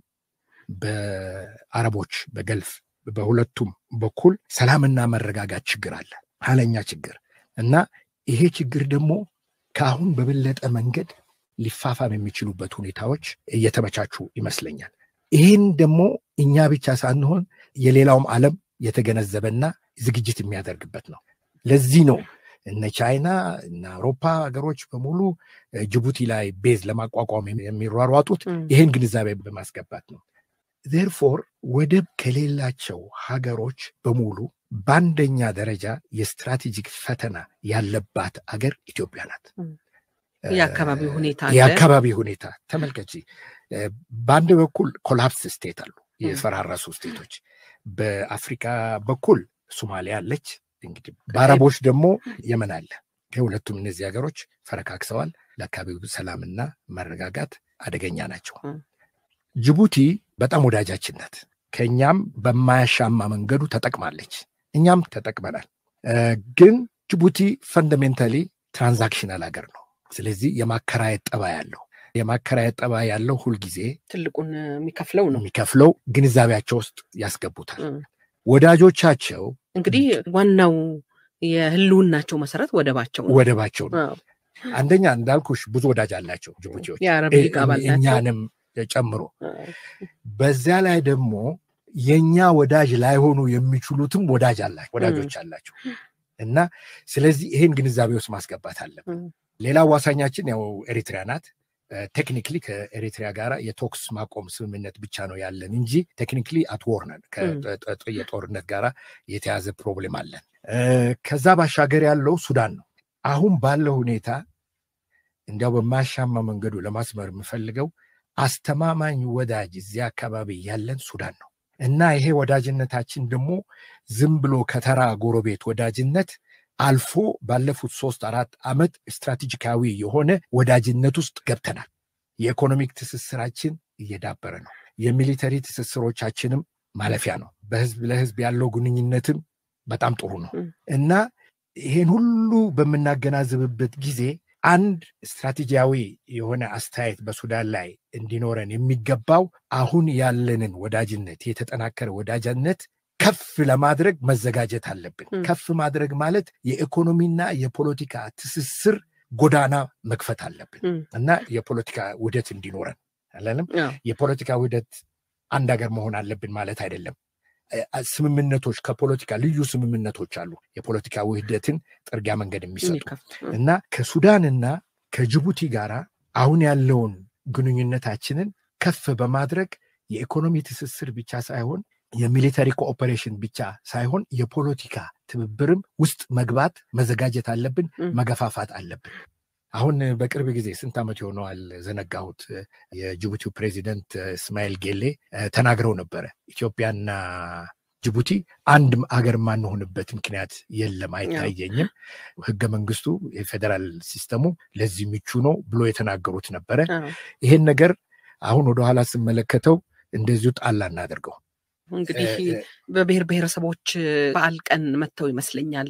በአረቦች በገልፍ በሁለቱም በኩል ሰላምና መረጋጋት ችግር አለ፣ ኃይለኛ ችግር እና ይሄ ችግር ደግሞ ከአሁን በበለጠ መንገድ ሊፋፋም የሚችሉበት ሁኔታዎች እየተመቻቹ ይመስለኛል። ይህን ደግሞ እኛ ብቻ ሳንሆን የሌላውም ዓለም የተገነዘበና ዝግጅት የሚያደርግበት ነው። ለዚህ ነው እነ ቻይና እነ አውሮፓ ሀገሮች በሙሉ ጅቡቲ ላይ ቤዝ ለማቋቋም የሚሯሯጡት ይህን ግንዛቤ በማስገባት ነው። ዜርፎር ወደብ ከሌላቸው ሀገሮች በሙሉ በአንደኛ ደረጃ የስትራቴጂክ ፈተና ያለባት አገር ኢትዮጵያ ናት። የአካባቢ ሁኔታ የአካባቢ ሁኔታ ተመልከቺ። በአንድ በኩል ኮላፕስ ስቴት አሉ፣ የፈራረሱ ስቴቶች። በአፍሪካ በኩል ሶማሊያ አለች። እንግዲህ በአረቦች ደግሞ የመን አለ። ሁለቱም እነዚህ ሀገሮች ፈረካክሰዋል። ለአካባቢው ሰላምና መረጋጋት አደገኛ ናቸው። ጅቡቲ በጣም ወዳጃችን ናት። ከእኛም በማያሻማ መንገዱ ተጠቅማለች፣ እኛም ተጠቅመናል። ግን ጅቡቲ ፈንዳሜንታሊ ትራንዛክሽናል ሀገር ነው። ስለዚህ የማከራየት ጠባ ያለው የማከራየት ጠባ ያለው ሁልጊዜ ትልቁን የሚከፍለው ነው የሚከፍለው ግንዛቤያቸው ውስጥ ያስገቡታል። ወዳጆቻቸው እንግዲህ ዋናው የህልውናቸው መሰረት ወደባቸው ነው ወደባቸው ነው። አንደኛ እንዳልኩሽ ብዙ ወዳጅ አላቸው ጅቡቲዎች የአረብ ሊግ አባል ናቸው። እኛንም ጨምሮ በዚያ ላይ ደግሞ የእኛ ወዳጅ ላይሆኑ የሚችሉትም ወዳጅ አላቸው ወዳጆች አላቸው እና ስለዚህ ይህን ግንዛቤ ውስጥ ማስገባት አለብን። ሌላ አዋሳኛችን ያው ኤሪትሪያ ናት። ቴክኒክሊ ከኤሪትሪያ ጋር የቶክስ ማቆም ስምምነት ብቻ ነው ያለን እንጂ ቴክኒክሊ አትወር ነን። የጦርነት ጋር የተያዘ ፕሮብሌም አለን። ከዛ ባሻገር ያለው ሱዳን ነው። አሁን ባለው ሁኔታ እንዲያው በማያሻማ መንገዱ ለማስመር የምፈልገው አስተማማኝ ወዳጅ እዚያ አካባቢ ያለን ሱዳን ነው እና ይሄ ወዳጅነታችን ደግሞ ዝም ብሎ ከተራ ጎረቤት ወዳጅነት አልፎ ባለፉት ሶስት አራት ዓመት ስትራቴጂካዊ የሆነ ወዳጅነት ውስጥ ገብተናል። የኢኮኖሚክ ትስስራችን እየዳበረ ነው። የሚሊተሪ ትስስሮቻችንም ማለፊያ ነው። በህዝብ ለህዝብ ያለው ግንኙነትም በጣም ጥሩ ነው እና ይሄን ሁሉ በምናገናዝብበት ጊዜ አንድ ስትራቴጂያዊ የሆነ አስተያየት በሱዳን ላይ እንዲኖረን የሚገባው አሁን ያለንን ወዳጅነት የተጠናከረ ወዳጅነት ከፍ ለማድረግ መዘጋጀት አለብን። ከፍ ማድረግ ማለት የኢኮኖሚና የፖለቲካ ትስስር ጎዳና መክፈት አለብን እና የፖለቲካ ውህደት እንዲኖረን አለንም። የፖለቲካ ውህደት አንድ ሀገር መሆን አለብን ማለት አይደለም። ስምምነቶች ከፖለቲካ ልዩ ስምምነቶች አሉ። የፖለቲካ ውህደትን ጥርጊያ መንገድ የሚሰጡ እና ከሱዳንና ከጅቡቲ ጋር አሁን ያለውን ግንኙነታችንን ከፍ በማድረግ የኢኮኖሚ ትስስር ብቻ ሳይሆን የሚሊተሪ ኮኦፐሬሽን ብቻ ሳይሆን የፖለቲካ ትብብርም ውስጥ መግባት መዘጋጀት አለብን፣ መገፋፋት አለብን። አሁን በቅርብ ጊዜ ስንት ዓመት የሆነዋል ዘነጋሁት፣ የጅቡቲው ፕሬዚደንት እስማኤል ጌሌ ተናግረው ነበረ። ኢትዮጵያና ጅቡቲ አንድ ሀገር የማንሆንበት ምክንያት የለም፣ አይታየኝም። ህገ መንግስቱ የፌዴራል ሲስተሙ ለዚህ ምቹ ነው ብሎ የተናገሩት ነበረ። ይሄን ነገር አሁን ወደኋላ ስመለከተው እንደዚሁ ጣላ እናደርገው እንግዲህ በብሔር ብሔረሰቦች በዓል ቀን መጥተው ይመስለኛል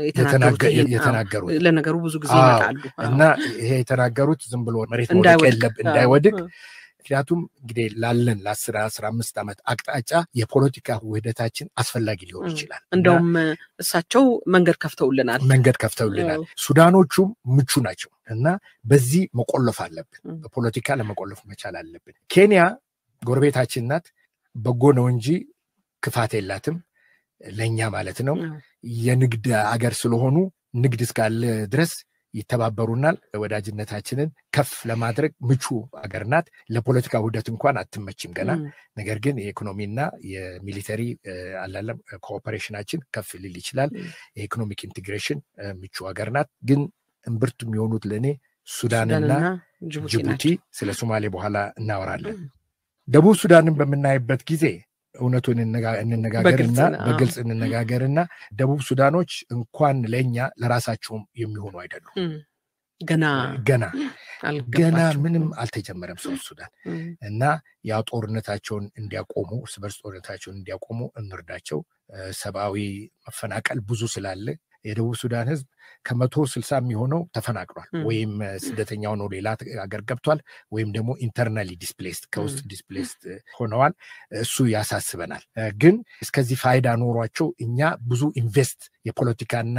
የተናገሩት። ለነገሩ ብዙ ጊዜ ይመጣሉ እና ይሄ የተናገሩት ዝም ብሎ መሬት መውደቅ የለብ እንዳይወድቅ ምክንያቱም እንግዲህ ላለን ለአስር አስራ አምስት ዓመት አቅጣጫ የፖለቲካ ውህደታችን አስፈላጊ ሊሆን ይችላል። እንደውም እሳቸው መንገድ ከፍተውልናል መንገድ ከፍተውልናል። ሱዳኖቹም ምቹ ናቸው እና በዚህ መቆለፍ አለብን። በፖለቲካ ለመቆለፍ መቻል አለብን። ኬንያ ጎረቤታችን ናት። በጎ ነው እንጂ ክፋት የላትም ለእኛ ማለት ነው። የንግድ አገር ስለሆኑ ንግድ እስካለ ድረስ ይተባበሩናል። ወዳጅነታችንን ከፍ ለማድረግ ምቹ አገር ናት። ለፖለቲካ ውህደት እንኳን አትመችም ገና። ነገር ግን የኢኮኖሚና የሚሊተሪ አላለም ኮኦፐሬሽናችን ከፍ ሊል ይችላል። የኢኮኖሚክ ኢንቴግሬሽን ምቹ ሀገር ናት። ግን እምብርት የሚሆኑት ለእኔ ሱዳንና ጅቡቲ፣ ስለ ሶማሌ በኋላ እናወራለን። ደቡብ ሱዳንን በምናይበት ጊዜ እውነቱን እንነጋገርና በግልጽ እንነጋገርና ደቡብ ሱዳኖች እንኳን ለእኛ ለራሳቸውም የሚሆኑ አይደሉም። ገና ገና ገና ምንም አልተጀመረም ሰው ሱዳን እና ያው ጦርነታቸውን እንዲያቆሙ እርስ በርስ ጦርነታቸውን እንዲያቆሙ እንርዳቸው። ሰብአዊ መፈናቀል ብዙ ስላለ የደቡብ ሱዳን ህዝብ ከመቶ ስልሳ የሚሆነው ተፈናቅሏል ወይም ስደተኛ ሆኖ ሌላ ሀገር ገብቷል ወይም ደግሞ ኢንተርናሊ ዲስፕሌስድ ከውስጥ ዲስፕሌስድ ሆነዋል። እሱ ያሳስበናል። ግን እስከዚህ ፋይዳ ኖሯቸው እኛ ብዙ ኢንቨስት የፖለቲካና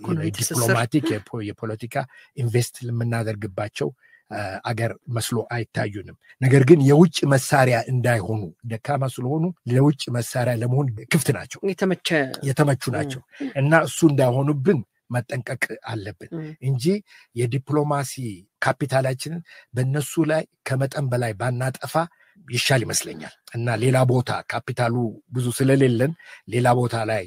ዲፕሎማቲክ የፖለቲካ ኢንቨስት የምናደርግባቸው አገር መስሎ አይታዩንም። ነገር ግን የውጭ መሳሪያ እንዳይሆኑ ደካማ ስለሆኑ ለውጭ መሳሪያ ለመሆን ክፍት ናቸው፣ የተመቹ ናቸው እና እሱ እንዳይሆኑብን መጠንቀቅ አለብን እንጂ የዲፕሎማሲ ካፒታላችንን በእነሱ ላይ ከመጠን በላይ ባናጠፋ ይሻል ይመስለኛል እና ሌላ ቦታ ካፒታሉ ብዙ ስለሌለን ሌላ ቦታ ላይ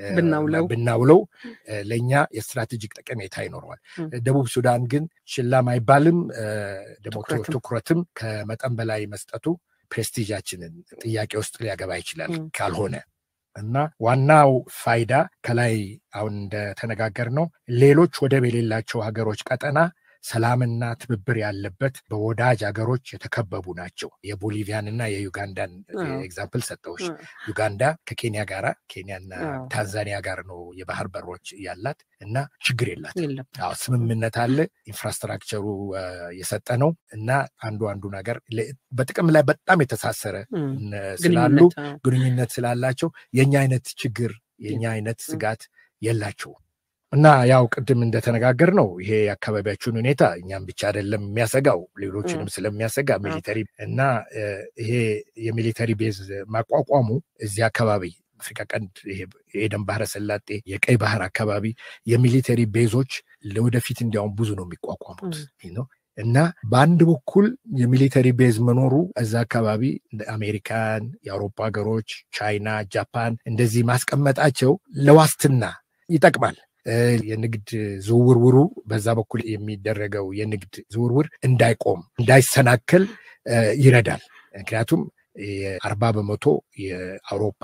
ብናውለው ለእኛ የስትራቴጂክ ጠቀሜታ ይኖረዋል። ደቡብ ሱዳን ግን ችላም አይባልም፣ ደግሞ ትኩረትም ከመጠን በላይ መስጠቱ ፕሬስቲጃችንን ጥያቄ ውስጥ ሊያገባ ይችላል ካልሆነ እና ዋናው ፋይዳ ከላይ አሁን እንደተነጋገር ነው ሌሎች ወደብ የሌላቸው ሀገሮች ቀጠና ሰላምና ትብብር ያለበት በወዳጅ ሀገሮች የተከበቡ ናቸው። የቦሊቪያን እና የዩጋንዳን ኤግዛምፕል ሰጠዎች። ዩጋንዳ ከኬንያ ጋር ኬንያና ታንዛኒያ ጋር ነው የባህር በሮች ያላት እና ችግር የላት። ስምምነት አለ። ኢንፍራስትራክቸሩ የሰጠ ነው እና አንዱ አንዱ ነገር በጥቅም ላይ በጣም የተሳሰረ ስላሉ ግንኙነት ስላላቸው የኛ አይነት ችግር የኛ አይነት ስጋት የላቸውም። እና ያው ቅድም እንደተነጋገር ነው ይሄ የአካባቢያችን ሁኔታ እኛም ብቻ አይደለም የሚያሰጋው ሌሎችንም ስለሚያሰጋ ሚሊተሪ እና ይሄ የሚሊተሪ ቤዝ ማቋቋሙ እዚህ አካባቢ አፍሪካ ቀንድ የኤደን ባህረ ሰላጤ የቀይ ባህር አካባቢ የሚሊተሪ ቤዞች ለወደፊት እንዲያውም ብዙ ነው የሚቋቋሙት ነው እና በአንድ በኩል የሚሊተሪ ቤዝ መኖሩ እዛ አካባቢ አሜሪካን፣ የአውሮፓ ሀገሮች፣ ቻይና፣ ጃፓን እንደዚህ ማስቀመጣቸው ለዋስትና ይጠቅማል። የንግድ ዝውውርውሩ በዛ በኩል የሚደረገው የንግድ ዝውውር እንዳይቆም እንዳይሰናከል ይረዳል። ምክንያቱም የአርባ በመቶ የአውሮፓ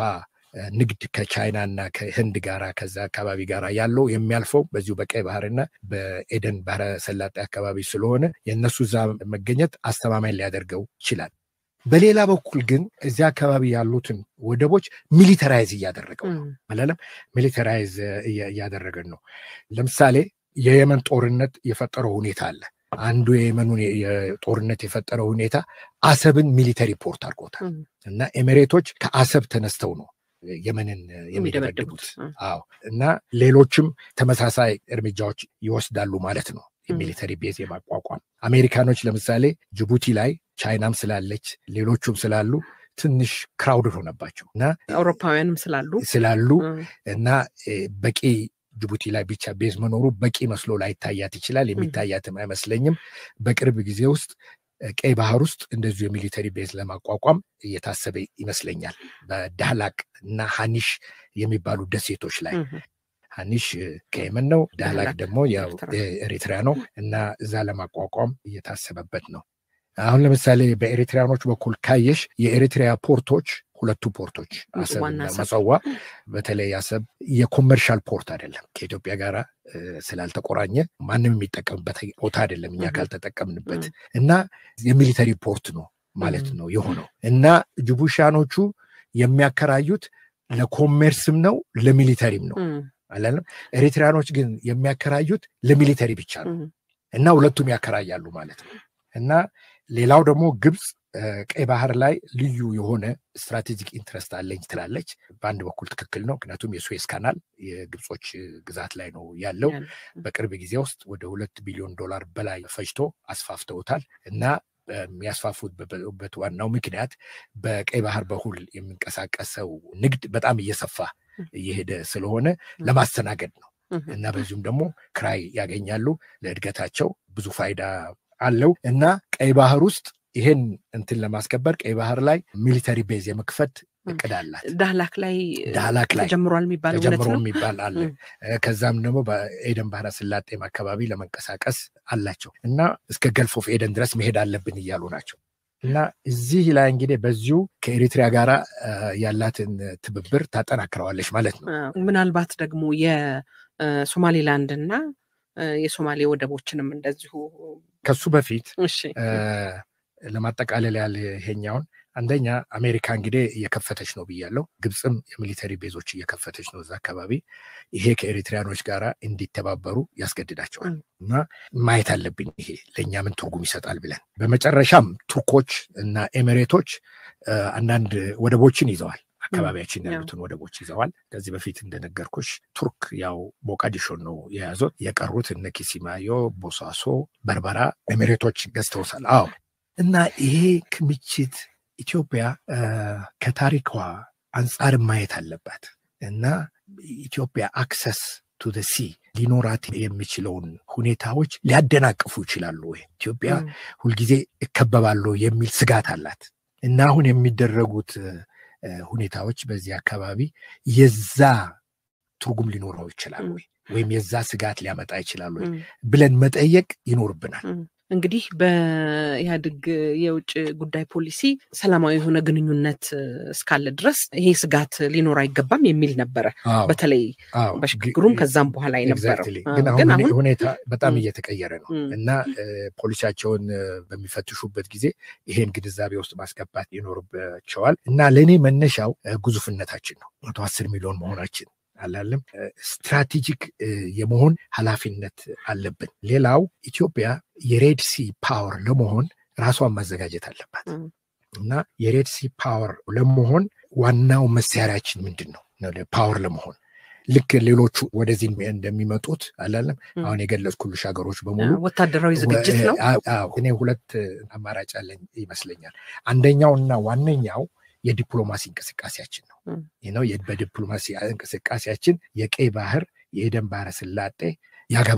ንግድ ከቻይና እና ከህንድ ጋራ ከዛ አካባቢ ጋር ያለው የሚያልፈው በዚሁ በቀይ ባህርና በኤደን ባህረ ሰላጤ አካባቢ ስለሆነ የእነሱ እዛ መገኘት አስተማማኝ ሊያደርገው ይችላል። በሌላ በኩል ግን እዚያ አካባቢ ያሉትን ወደቦች ሚሊተራይዝ እያደረገው ነው አላለም። ሚሊተራይዝ እያደረገን ነው። ለምሳሌ የየመን ጦርነት የፈጠረው ሁኔታ አለ። አንዱ የየመኑን የጦርነት የፈጠረው ሁኔታ አሰብን ሚሊተሪ ፖርት አድርጎታል እና ኤሚሬቶች ከአሰብ ተነስተው ነው የመንን የሚደበድቡት። አዎ እና ሌሎችም ተመሳሳይ እርምጃዎች ይወስዳሉ ማለት ነው። የሚሊተሪ ቤዝ የማቋቋም አሜሪካኖች ለምሳሌ ጅቡቲ ላይ ቻይናም ስላለች ሌሎቹም ስላሉ ትንሽ ክራውድድ ሆነባቸው እና አውሮፓውያንም ስላሉ ስላሉ እና በቂ ጅቡቲ ላይ ብቻ ቤዝ መኖሩ በቂ መስሎ ላይታያት ይችላል። የሚታያትም አይመስለኝም። በቅርብ ጊዜ ውስጥ ቀይ ባህር ውስጥ እንደዚሁ የሚሊተሪ ቤዝ ለማቋቋም እየታሰበ ይመስለኛል። በዳህላቅ እና ሀኒሽ የሚባሉ ደሴቶች ላይ ሀኒሽ ከየመን ነው፣ ዳህላቅ ደግሞ ኤሪትሪያ ነው እና እዛ ለማቋቋም እየታሰበበት ነው። አሁን ለምሳሌ በኤሪትሪያኖች በኩል ካየሽ የኤሪትሪያ ፖርቶች ሁለቱ ፖርቶች አሰብና መጸዋ በተለይ አሰብ የኮመርሻል ፖርት አይደለም። ከኢትዮጵያ ጋር ስላልተቆራኘ ማንም የሚጠቀምበት ቦታ አይደለም እኛ ካልተጠቀምንበት እና የሚሊተሪ ፖርት ነው ማለት ነው የሆነው እና ጅቡሻኖቹ የሚያከራዩት ለኮሜርስም ነው ለሚሊተሪም ነው አላለም። ኤሪትሪያኖች ግን የሚያከራዩት ለሚሊተሪ ብቻ ነው እና ሁለቱም ያከራያሉ ማለት ነው እና ሌላው ደግሞ ግብፅ ቀይ ባህር ላይ ልዩ የሆነ ስትራቴጂክ ኢንትረስት አለኝ ትላለች። በአንድ በኩል ትክክል ነው። ምክንያቱም የሱዌዝ ካናል የግብጾች ግዛት ላይ ነው ያለው። በቅርብ ጊዜ ውስጥ ወደ ሁለት ቢሊዮን ዶላር በላይ ፈጅቶ አስፋፍተውታል እና የሚያስፋፉበት ዋናው ምክንያት በቀይ ባህር በኩል የሚንቀሳቀሰው ንግድ በጣም እየሰፋ እየሄደ ስለሆነ ለማስተናገድ ነው እና በዚሁም ደግሞ ክራይ ያገኛሉ። ለእድገታቸው ብዙ ፋይዳ አለው እና ቀይ ባህር ውስጥ ይሄን እንትን ለማስከበር ቀይ ባህር ላይ ሚሊተሪ ቤዝ የመክፈት እቅድ አላት። ዳህላክ ላይ ዳህላክ ላይ ተጀምሯል የሚባል እውነት ተጀምሮ ነው። የሚባል አለ። ከዛም ደግሞ በኤደን ባህረ ስላጤም አካባቢ ለመንቀሳቀስ አላቸው እና እስከ ገልፍ ኦፍ ኤደን ድረስ መሄድ አለብን እያሉ ናቸው። እና እዚህ ላይ እንግዲህ በዚሁ ከኤሪትሪያ ጋር ያላትን ትብብር ታጠናክረዋለች ማለት ነው። ምናልባት ደግሞ የሶማሌላንድ እና የሶማሌ ወደቦችንም እንደዚሁ ከሱ በፊት እሺ ለማጠቃለል ያለ ይሄኛውን አንደኛ አሜሪካ እንግዲህ እየከፈተች ነው ብያለው። ግብፅም የሚሊተሪ ቤዞች እየከፈተች ነው እዛ አካባቢ። ይሄ ከኤሪትሪያኖች ጋር እንዲተባበሩ ያስገድዳቸዋል እና ማየት አለብን ይሄ ለእኛ ምን ትርጉም ይሰጣል ብለን። በመጨረሻም ቱርኮች እና ኤሚሬቶች አንዳንድ ወደቦችን ይዘዋል። አካባቢያችን ያሉትን ወደቦች ይዘዋል። ከዚህ በፊት እንደነገርኩሽ ቱርክ ያው ሞቃዲሾን ነው የያዙት። የቀሩት እነ ኪሲማዮ፣ ቦሳሶ፣ በርበራ ኤሚሬቶች ገዝተውሳል። አዎ እና ይሄ ክምችት ኢትዮጵያ ከታሪኳ አንጻር ማየት አለባት እና ኢትዮጵያ አክሰስ ቱ ሲ ሊኖራት የሚችለውን ሁኔታዎች ሊያደናቅፉ ይችላሉ ወይ? ኢትዮጵያ ሁልጊዜ እከበባለሁ የሚል ስጋት አላት እና አሁን የሚደረጉት ሁኔታዎች በዚህ አካባቢ የዛ ትርጉም ሊኖረው ይችላል ወይ ወይም የዛ ስጋት ሊያመጣ ይችላል ወይ ብለን መጠየቅ ይኖርብናል። እንግዲህ በኢህአዴግ የውጭ ጉዳይ ፖሊሲ ሰላማዊ የሆነ ግንኙነት እስካለ ድረስ ይሄ ስጋት ሊኖር አይገባም የሚል ነበረ። በተለይ በሽግግሩም ከዛም በኋላ የነበረው ግን አሁን ሁኔታ በጣም እየተቀየረ ነው እና ፖሊሲያቸውን በሚፈትሹበት ጊዜ ይሄን ግንዛቤ ውስጥ ማስገባት ይኖርባቸዋል እና ለእኔ መነሻው ግዙፍነታችን ነው መቶ አስር ሚሊዮን መሆናችን አላለም ስትራቴጂክ የመሆን ኃላፊነት አለብን። ሌላው ኢትዮጵያ የሬድ ሲ ፓወር ለመሆን ራሷን ማዘጋጀት አለባት እና የሬድ ሲ ፓወር ለመሆን ዋናው መሳሪያችን ምንድን ነው? ፓወር ለመሆን ልክ ሌሎቹ ወደዚህ እንደሚመጡት አላለም አሁን የገለጽኩልሽ ሀገሮች በሙሉ ወታደራዊ ዝግጅት ነው። እኔ ሁለት አማራጭ አለኝ ይመስለኛል። አንደኛውና ዋነኛው የዲፕሎማሲ እንቅስቃሴያችን ነው ነው በዲፕሎማሲ እንቅስቃሴያችን የቀይ ባህር የኤደን ባህረ ስላጤ ያገባናል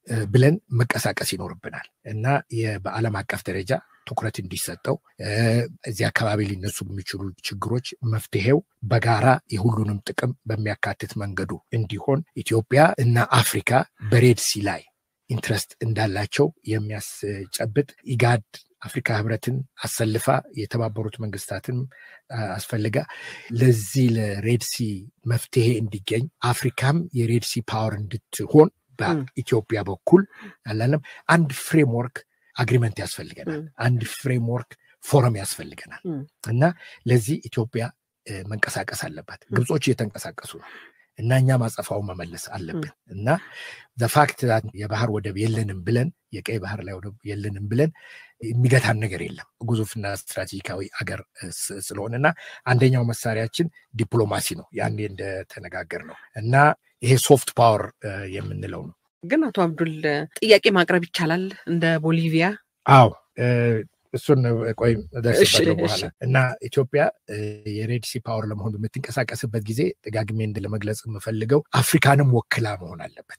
ብለን መቀሳቀስ ይኖርብናል እና በዓለም አቀፍ ደረጃ ትኩረት እንዲሰጠው እዚህ አካባቢ ሊነሱ የሚችሉ ችግሮች መፍትሄው በጋራ የሁሉንም ጥቅም በሚያካትት መንገዱ እንዲሆን ኢትዮጵያ እና አፍሪካ በሬድሲ ላይ ኢንትረስት እንዳላቸው የሚያስጨብጥ ኢጋድ አፍሪካ ህብረትን አሰልፋ የተባበሩት መንግስታትን አስፈልጋ ለዚህ ለሬድሲ መፍትሄ እንዲገኝ አፍሪካም የሬድሲ ፓወር እንድትሆን በኢትዮጵያ በኩል አላለም አንድ ፍሬምወርክ አግሪመንት ያስፈልገናል። አንድ ፍሬምወርክ ፎረም ያስፈልገናል እና ለዚህ ኢትዮጵያ መንቀሳቀስ አለባት። ግብጾች እየተንቀሳቀሱ ነው እና እኛ ማጸፋው መመለስ አለብን እና ዘፋክት የባህር ወደብ የለንም ብለን የቀይ ባህር ላይ ወደብ የለንም ብለን የሚገታን ነገር የለም ግዙፍና ስትራቴጂካዊ አገር ስለሆነና አንደኛው መሳሪያችን ዲፕሎማሲ ነው ያኔ እንደተነጋገር ነው እና ይሄ ሶፍት ፓወር የምንለው ነው ግን አቶ አብዱል ጥያቄ ማቅረብ ይቻላል እንደ ቦሊቪያ አዎ እሱን ቆይ ደርስበታለሁ በኋላ እና ኢትዮጵያ የሬድሲ ፓወር ለመሆን በምትንቀሳቀስበት ጊዜ ደጋግሜ እንድ ለመግለጽ የምፈልገው አፍሪካንም ወክላ መሆን አለበት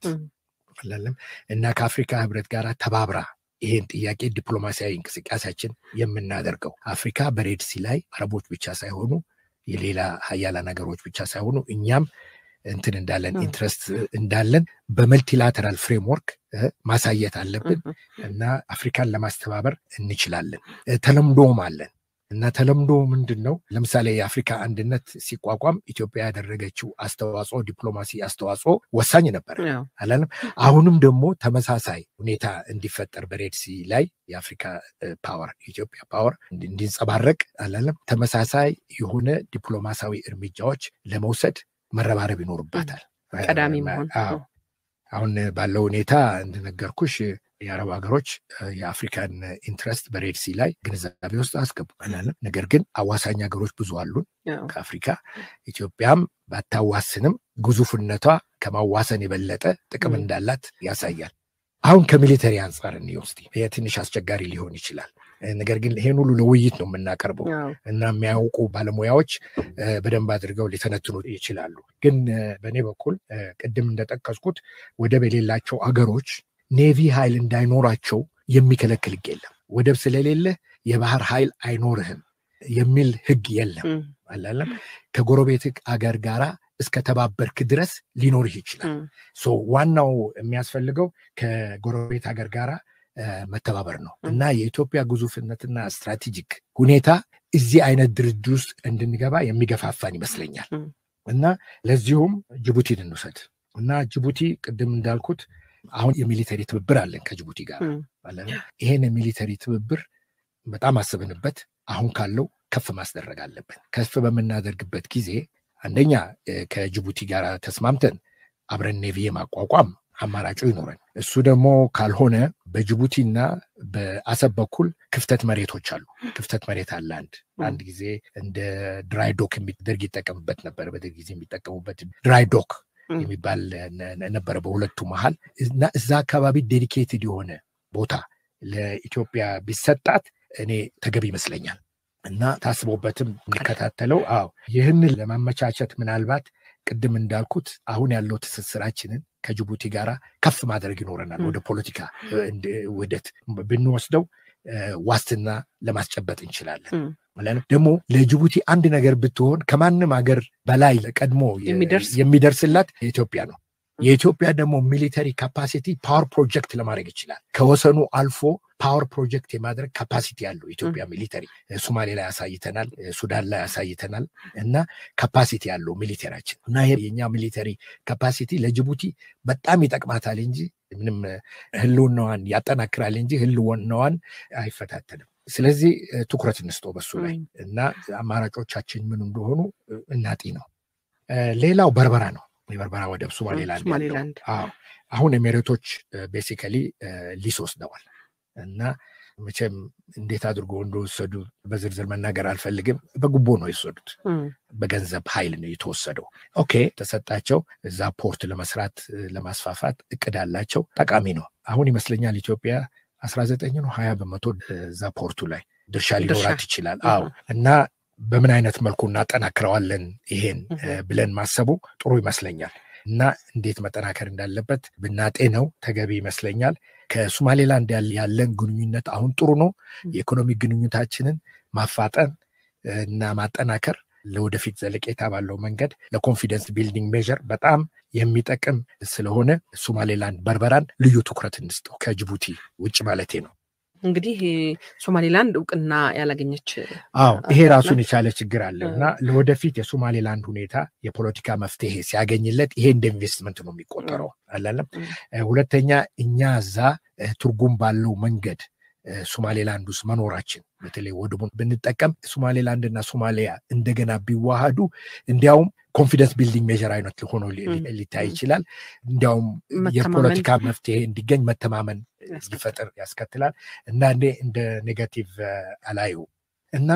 ለም እና ከአፍሪካ ህብረት ጋር ተባብራ ይሄን ጥያቄ ዲፕሎማሲያዊ እንቅስቃሴያችን የምናደርገው አፍሪካ በሬድሲ ላይ አረቦች ብቻ ሳይሆኑ የሌላ ሀያላን ሀገሮች ብቻ ሳይሆኑ እኛም እንትን እንዳለን ኢንትረስት እንዳለን በመልቲላተራል ፍሬምወርክ ማሳየት አለብን እና አፍሪካን ለማስተባበር እንችላለን። ተለምዶም አለን እና ተለምዶ ምንድን ነው? ለምሳሌ የአፍሪካ አንድነት ሲቋቋም ኢትዮጵያ ያደረገችው አስተዋጽኦ ዲፕሎማሲ አስተዋጽኦ ወሳኝ ነበር አላለም። አሁንም ደግሞ ተመሳሳይ ሁኔታ እንዲፈጠር በሬድሲ ላይ የአፍሪካ ፓወር የኢትዮጵያ ፓወር እንዲንጸባረቅ አላለም። ተመሳሳይ የሆነ ዲፕሎማሲያዊ እርምጃዎች ለመውሰድ መረባረብ ይኖርባታል። ቀዳሚ መሆን አሁን ባለው ሁኔታ እንደነገርኩሽ የአረብ ሀገሮች የአፍሪካን ኢንትረስት በሬድሲ ላይ ግንዛቤ ውስጥ አስገቡ አላለም። ነገር ግን አዋሳኝ ሀገሮች ብዙ አሉን ከአፍሪካ ኢትዮጵያም ባታዋስንም ግዙፍነቷ ከማዋሰን የበለጠ ጥቅም እንዳላት ያሳያል። አሁን ከሚሊተሪ አንጻር እንወስድ ትንሽ አስቸጋሪ ሊሆን ይችላል። ነገር ግን ይሄን ሁሉ ለውይይት ነው የምናቀርበው እና የሚያውቁ ባለሙያዎች በደንብ አድርገው ሊተነትኑ ይችላሉ። ግን በእኔ በኩል ቅድም እንደጠቀስኩት ወደብ የሌላቸው አገሮች ኔቪ ኃይል እንዳይኖራቸው የሚከለክል ህግ የለም። ወደብ ስለሌለ የባህር ኃይል አይኖርህም የሚል ህግ የለም አላለም። ከጎረቤት አገር ጋራ እስከተባበርክ ድረስ ሊኖርህ ይችላል። ዋናው የሚያስፈልገው ከጎረቤት ሀገር ጋራ መተባበር ነው እና የኢትዮጵያ ግዙፍነትና ስትራቴጂክ ሁኔታ እዚህ አይነት ድርድር ውስጥ እንድንገባ የሚገፋፋን ይመስለኛል እና ለዚሁም ጅቡቲን እንውሰድ እና ጅቡቲ ቅድም እንዳልኩት አሁን የሚሊተሪ ትብብር አለን ከጅቡቲ ጋር ይሄን የሚሊተሪ ትብብር በጣም አስብንበት አሁን ካለው ከፍ ማስደረግ አለብን። ከፍ በምናደርግበት ጊዜ አንደኛ ከጅቡቲ ጋር ተስማምተን አብረን ኔቪ ማቋቋም አማራጩ ይኖረን። እሱ ደግሞ ካልሆነ በጅቡቲና በአሰብ በኩል ክፍተት መሬቶች አሉ። ክፍተት መሬት አለ። አንድ አንድ ጊዜ እንደ ድራይ ዶክ ደርግ ይጠቀምበት ነበር። በደርግ ጊዜ የሚጠቀሙበት ድራይ ዶክ የሚባል ነበረ በሁለቱ መሀል እና እዛ አካባቢ ዴዲኬትድ የሆነ ቦታ ለኢትዮጵያ ቢሰጣት እኔ ተገቢ ይመስለኛል እና ታስቦበትም እንዲከታተለው። አዎ ይህንን ለማመቻቸት ምናልባት ቅድም እንዳልኩት አሁን ያለው ትስስራችንን ከጅቡቲ ጋር ከፍ ማድረግ ይኖረናል። ወደ ፖለቲካ ውህደት ብንወስደው ዋስትና ለማስጨበጥ እንችላለን። ደግሞ ለጅቡቲ አንድ ነገር ብትሆን ከማንም ሀገር በላይ ቀድሞ የሚደርስላት የኢትዮጵያ ነው። የኢትዮጵያ ደግሞ ሚሊተሪ ካፓሲቲ ፓወር ፕሮጀክት ለማድረግ ይችላል። ከወሰኑ አልፎ ፓወር ፕሮጀክት የማድረግ ካፓሲቲ ያለው ኢትዮጵያ ሚሊተሪ ሶማሌ ላይ ያሳይተናል፣ ሱዳን ላይ ያሳይተናል እና ካፓሲቲ ያለው ሚሊተሪያችን እና ይሄ የኛ ሚሊተሪ ካፓሲቲ ለጅቡቲ በጣም ይጠቅማታል እንጂ ምንም ህልውናዋን ያጠናክራል እንጂ ህልውናዋን አይፈታተንም። ስለዚህ ትኩረት እንስጠው በሱ ላይ እና አማራጮቻችን ምን እንደሆኑ እናጢ ነው። ሌላው በርበራ ነው። የበርበራ ወደብ ሶማሌላንድ አሁን ኤሜሬቶች ቤሲካሊ ሊስ ወስደዋል እና መቼም እንዴት አድርጎ እንደወሰዱ በዝርዝር መናገር አልፈልግም። በጉቦ ነው የወሰዱት፣ በገንዘብ ኃይል ነው የተወሰደው። ኦኬ ተሰጣቸው። እዛ ፖርት ለመስራት ለማስፋፋት እቅድ አላቸው። ጠቃሚ ነው። አሁን ይመስለኛል ኢትዮጵያ አስራ ዘጠኝ ነው ሀያ በመቶ እዛ ፖርቱ ላይ ድርሻ ሊኖራት ይችላል። አዎ እና በምን አይነት መልኩ እናጠናክረዋለን ይሄን ብለን ማሰቡ ጥሩ ይመስለኛል። እና እንዴት መጠናከር እንዳለበት ብናጤ ነው ተገቢ ይመስለኛል። ከሶማሌላንድ ያለን ግንኙነት አሁን ጥሩ ነው። የኢኮኖሚ ግንኙነታችንን ማፋጠን እና ማጠናከር ለወደፊት ዘለቄታ ባለው መንገድ ለኮንፊደንስ ቢልዲንግ ሜዥር በጣም የሚጠቅም ስለሆነ ሶማሌላንድ በርበራን ልዩ ትኩረት እንስጠው ከጅቡቲ ውጭ ማለቴ ነው። እንግዲህ ሶማሌላንድ እውቅና ያላገኘች አዎ ይሄ ራሱን የቻለ ችግር አለው እና ለወደፊት የሶማሌላንድ ሁኔታ የፖለቲካ መፍትሄ ሲያገኝለት ይሄ እንደ ኢንቨስትመንት ነው የሚቆጠረው አላለም። ሁለተኛ እኛ እዛ ትርጉም ባለው መንገድ ሶማሌላንድ ውስጥ መኖራችን በተለይ ወደቡን ብንጠቀም ሶማሌላንድ እና ሶማሊያ እንደገና ቢዋሃዱ እንዲያውም ኮንፊደንስ ቢልዲንግ ሜዥር አይነት ሆኖ ሊታይ ይችላል። እንዲያውም የፖለቲካ መፍትሄ እንዲገኝ መተማመን ሊፈጥር ያስከትላል እና እኔ እንደ ኔጋቲቭ አላዩ እና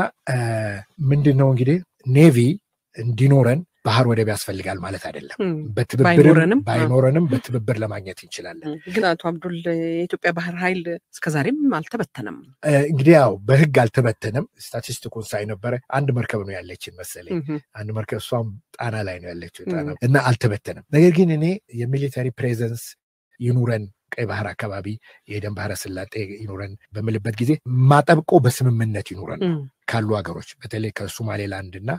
ምንድን ነው እንግዲህ ኔቪ እንዲኖረን ባህር ወደብ ያስፈልጋል ማለት አይደለም። በትብብርም ባይኖረንም በትብብር ለማግኘት እንችላለን። ግን አቶ አብዱል የኢትዮጵያ ባህር ኃይል እስከዛሬም አልተበተነም። እንግዲህ ያው በህግ አልተበተነም። ስታቲስቲኩን ሳይ ነበረ አንድ መርከብ ነው ያለችን መሰለኝ። አንድ መርከብ እሷም ጣና ላይ ነው ያለችው እና አልተበተነም። ነገር ግን እኔ የሚሊተሪ ፕሬዘንስ ይኑረን ቀይ ባህር አካባቢ የኤደን ባህረ ስላጤ ይኑረን በምልበት ጊዜ ማጠብቆ በስምምነት ይኑረን ካሉ ሀገሮች በተለይ ከሶማሌላንድ እና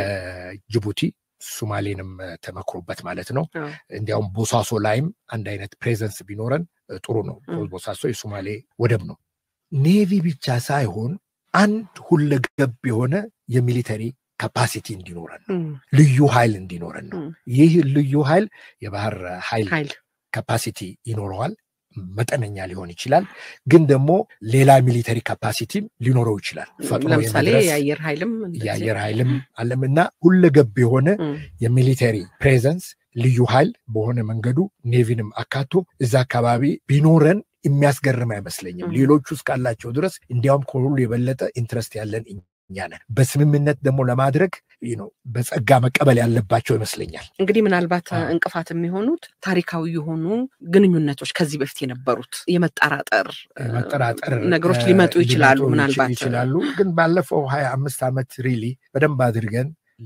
ከጅቡቲ ሱማሌንም ተመክሮበት ማለት ነው። እንዲያውም ቦሳሶ ላይም አንድ አይነት ፕሬዘንስ ቢኖረን ጥሩ ነው። ቦሳሶ የሱማሌ ወደብ ነው። ኔቪ ብቻ ሳይሆን አንድ ሁለገብ የሆነ የሚሊተሪ ካፓሲቲ እንዲኖረን ነው። ልዩ ኃይል እንዲኖረን ነው። ይህ ልዩ ኃይል የባህር ኃይል ካፓሲቲ ይኖረዋል። መጠነኛ ሊሆን ይችላል፣ ግን ደግሞ ሌላ ሚሊተሪ ካፓሲቲም ሊኖረው ይችላል። ለምሳሌ የአየር ኃይልም የአየር ኃይልም አለም እና ሁለገብ የሆነ የሚሊተሪ ፕሬዘንስ ልዩ ኃይል በሆነ መንገዱ ኔቪንም አካቶ እዛ አካባቢ ቢኖረን የሚያስገርም አይመስለኝም። ሌሎቹ እስካላቸው ድረስ እንዲያውም ከሁሉ የበለጠ ኢንትረስት ያለን እኛ ነን። በስምምነት ደግሞ ለማድረግ ነው በጸጋ መቀበል ያለባቸው ይመስለኛል። እንግዲህ ምናልባት እንቅፋት የሚሆኑት ታሪካዊ የሆኑ ግንኙነቶች ከዚህ በፊት የነበሩት የመጠራጠር መጠራጠር ነገሮች ሊመጡ ይችላሉ። ምናልባት ይችላሉ። ግን ባለፈው ሀያ አምስት ዓመት ሪሊ በደንብ አድርገን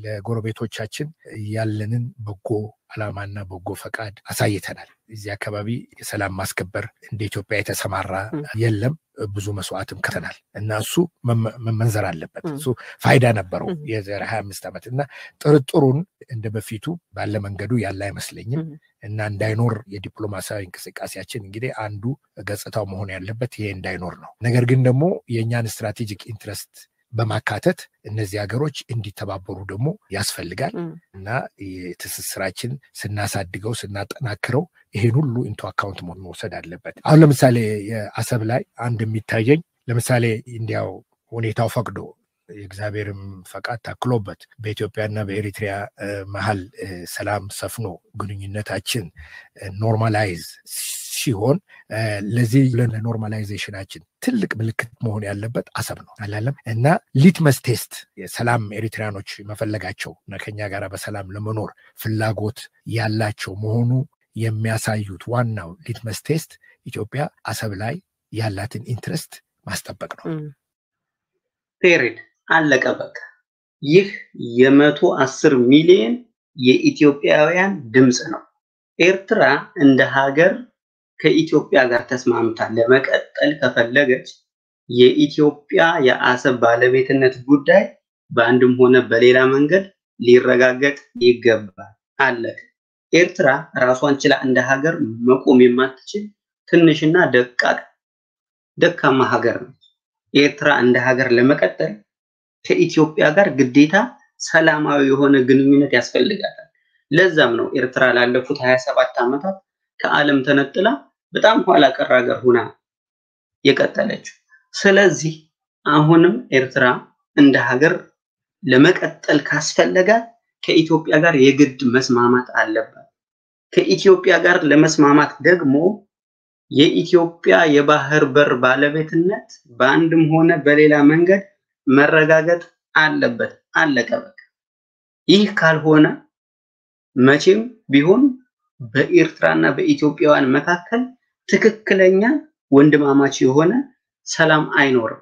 ለጎረቤቶቻችን ያለንን በጎ ዓላማና በጎ ፈቃድ አሳይተናል። እዚህ አካባቢ የሰላም ማስከበር እንደ ኢትዮጵያ የተሰማራ የለም። ብዙ መስዋዕትም ከተናል እና እሱ መመንዘር አለበት። እሱ ፋይዳ ነበረው የዘር ሀያ አምስት ዓመት እና ጥርጥሩን እንደ በፊቱ ባለ መንገዱ ያለ አይመስለኝም እና እንዳይኖር የዲፕሎማሲያዊ እንቅስቃሴያችን እንግዲህ አንዱ ገጽታው መሆን ያለበት ይሄ እንዳይኖር ነው። ነገር ግን ደግሞ የእኛን ስትራቴጂክ ኢንትረስት በማካተት እነዚህ ሀገሮች እንዲተባበሩ ደግሞ ያስፈልጋል እና የትስስራችን ስናሳድገው ስናጠናክረው ይሄን ሁሉ ኢንቶ አካውንት መውሰድ አለበት። አሁን ለምሳሌ የአሰብ ላይ አንድ የሚታየኝ ለምሳሌ እንዲያው ሁኔታው ፈቅዶ የእግዚአብሔርም ፈቃድ ታክሎበት በኢትዮጵያና በኤሪትሪያ መሀል ሰላም ሰፍኖ ግንኙነታችን ኖርማላይዝ ሲሆን ለዚህ ለኖርማላይዜሽናችን ትልቅ ምልክት መሆን ያለበት አሰብ ነው አላለም እና ሊትመስ ቴስት የሰላም ኤሪትሪያኖች መፈለጋቸው እና ከኛ ጋር በሰላም ለመኖር ፍላጎት ያላቸው መሆኑ የሚያሳዩት ዋናው ሊትመስ ቴስት ኢትዮጵያ አሰብ ላይ ያላትን ኢንትረስት ማስጠበቅ ነው። ፔሬድ አለቀ በቃ። ይህ የመቶ አስር ሚሊዮን የኢትዮጵያውያን ድምፅ ነው። ኤርትራ እንደ ሀገር ከኢትዮጵያ ጋር ተስማምታ ለመቀጠል ከፈለገች የኢትዮጵያ የአሰብ ባለቤትነት ጉዳይ በአንድም ሆነ በሌላ መንገድ ሊረጋገጥ ይገባል። አለቀ። ኤርትራ ራሷን ችላ እንደ ሀገር መቆም የማትችል ትንሽና ደቃቅ ደካማ ሀገር ነች። ኤርትራ እንደ ሀገር ለመቀጠል ከኢትዮጵያ ጋር ግዴታ ሰላማዊ የሆነ ግንኙነት ያስፈልጋታል። ለዛም ነው ኤርትራ ላለፉት 27 ዓመታት ከዓለም ተነጥላ በጣም ኋላ ቀር ሀገር ሁና የቀጠለችው። ስለዚህ አሁንም ኤርትራ እንደ ሀገር ለመቀጠል ካስፈለጋት ከኢትዮጵያ ጋር የግድ መስማማት አለባት። ከኢትዮጵያ ጋር ለመስማማት ደግሞ የኢትዮጵያ የባህር በር ባለቤትነት በአንድም ሆነ በሌላ መንገድ መረጋገጥ አለበት። አለቀ በቃ። ይህ ካልሆነ መቼም ቢሆን በኤርትራና በኢትዮጵያውያን መካከል ትክክለኛ ወንድማማች የሆነ ሰላም አይኖርም።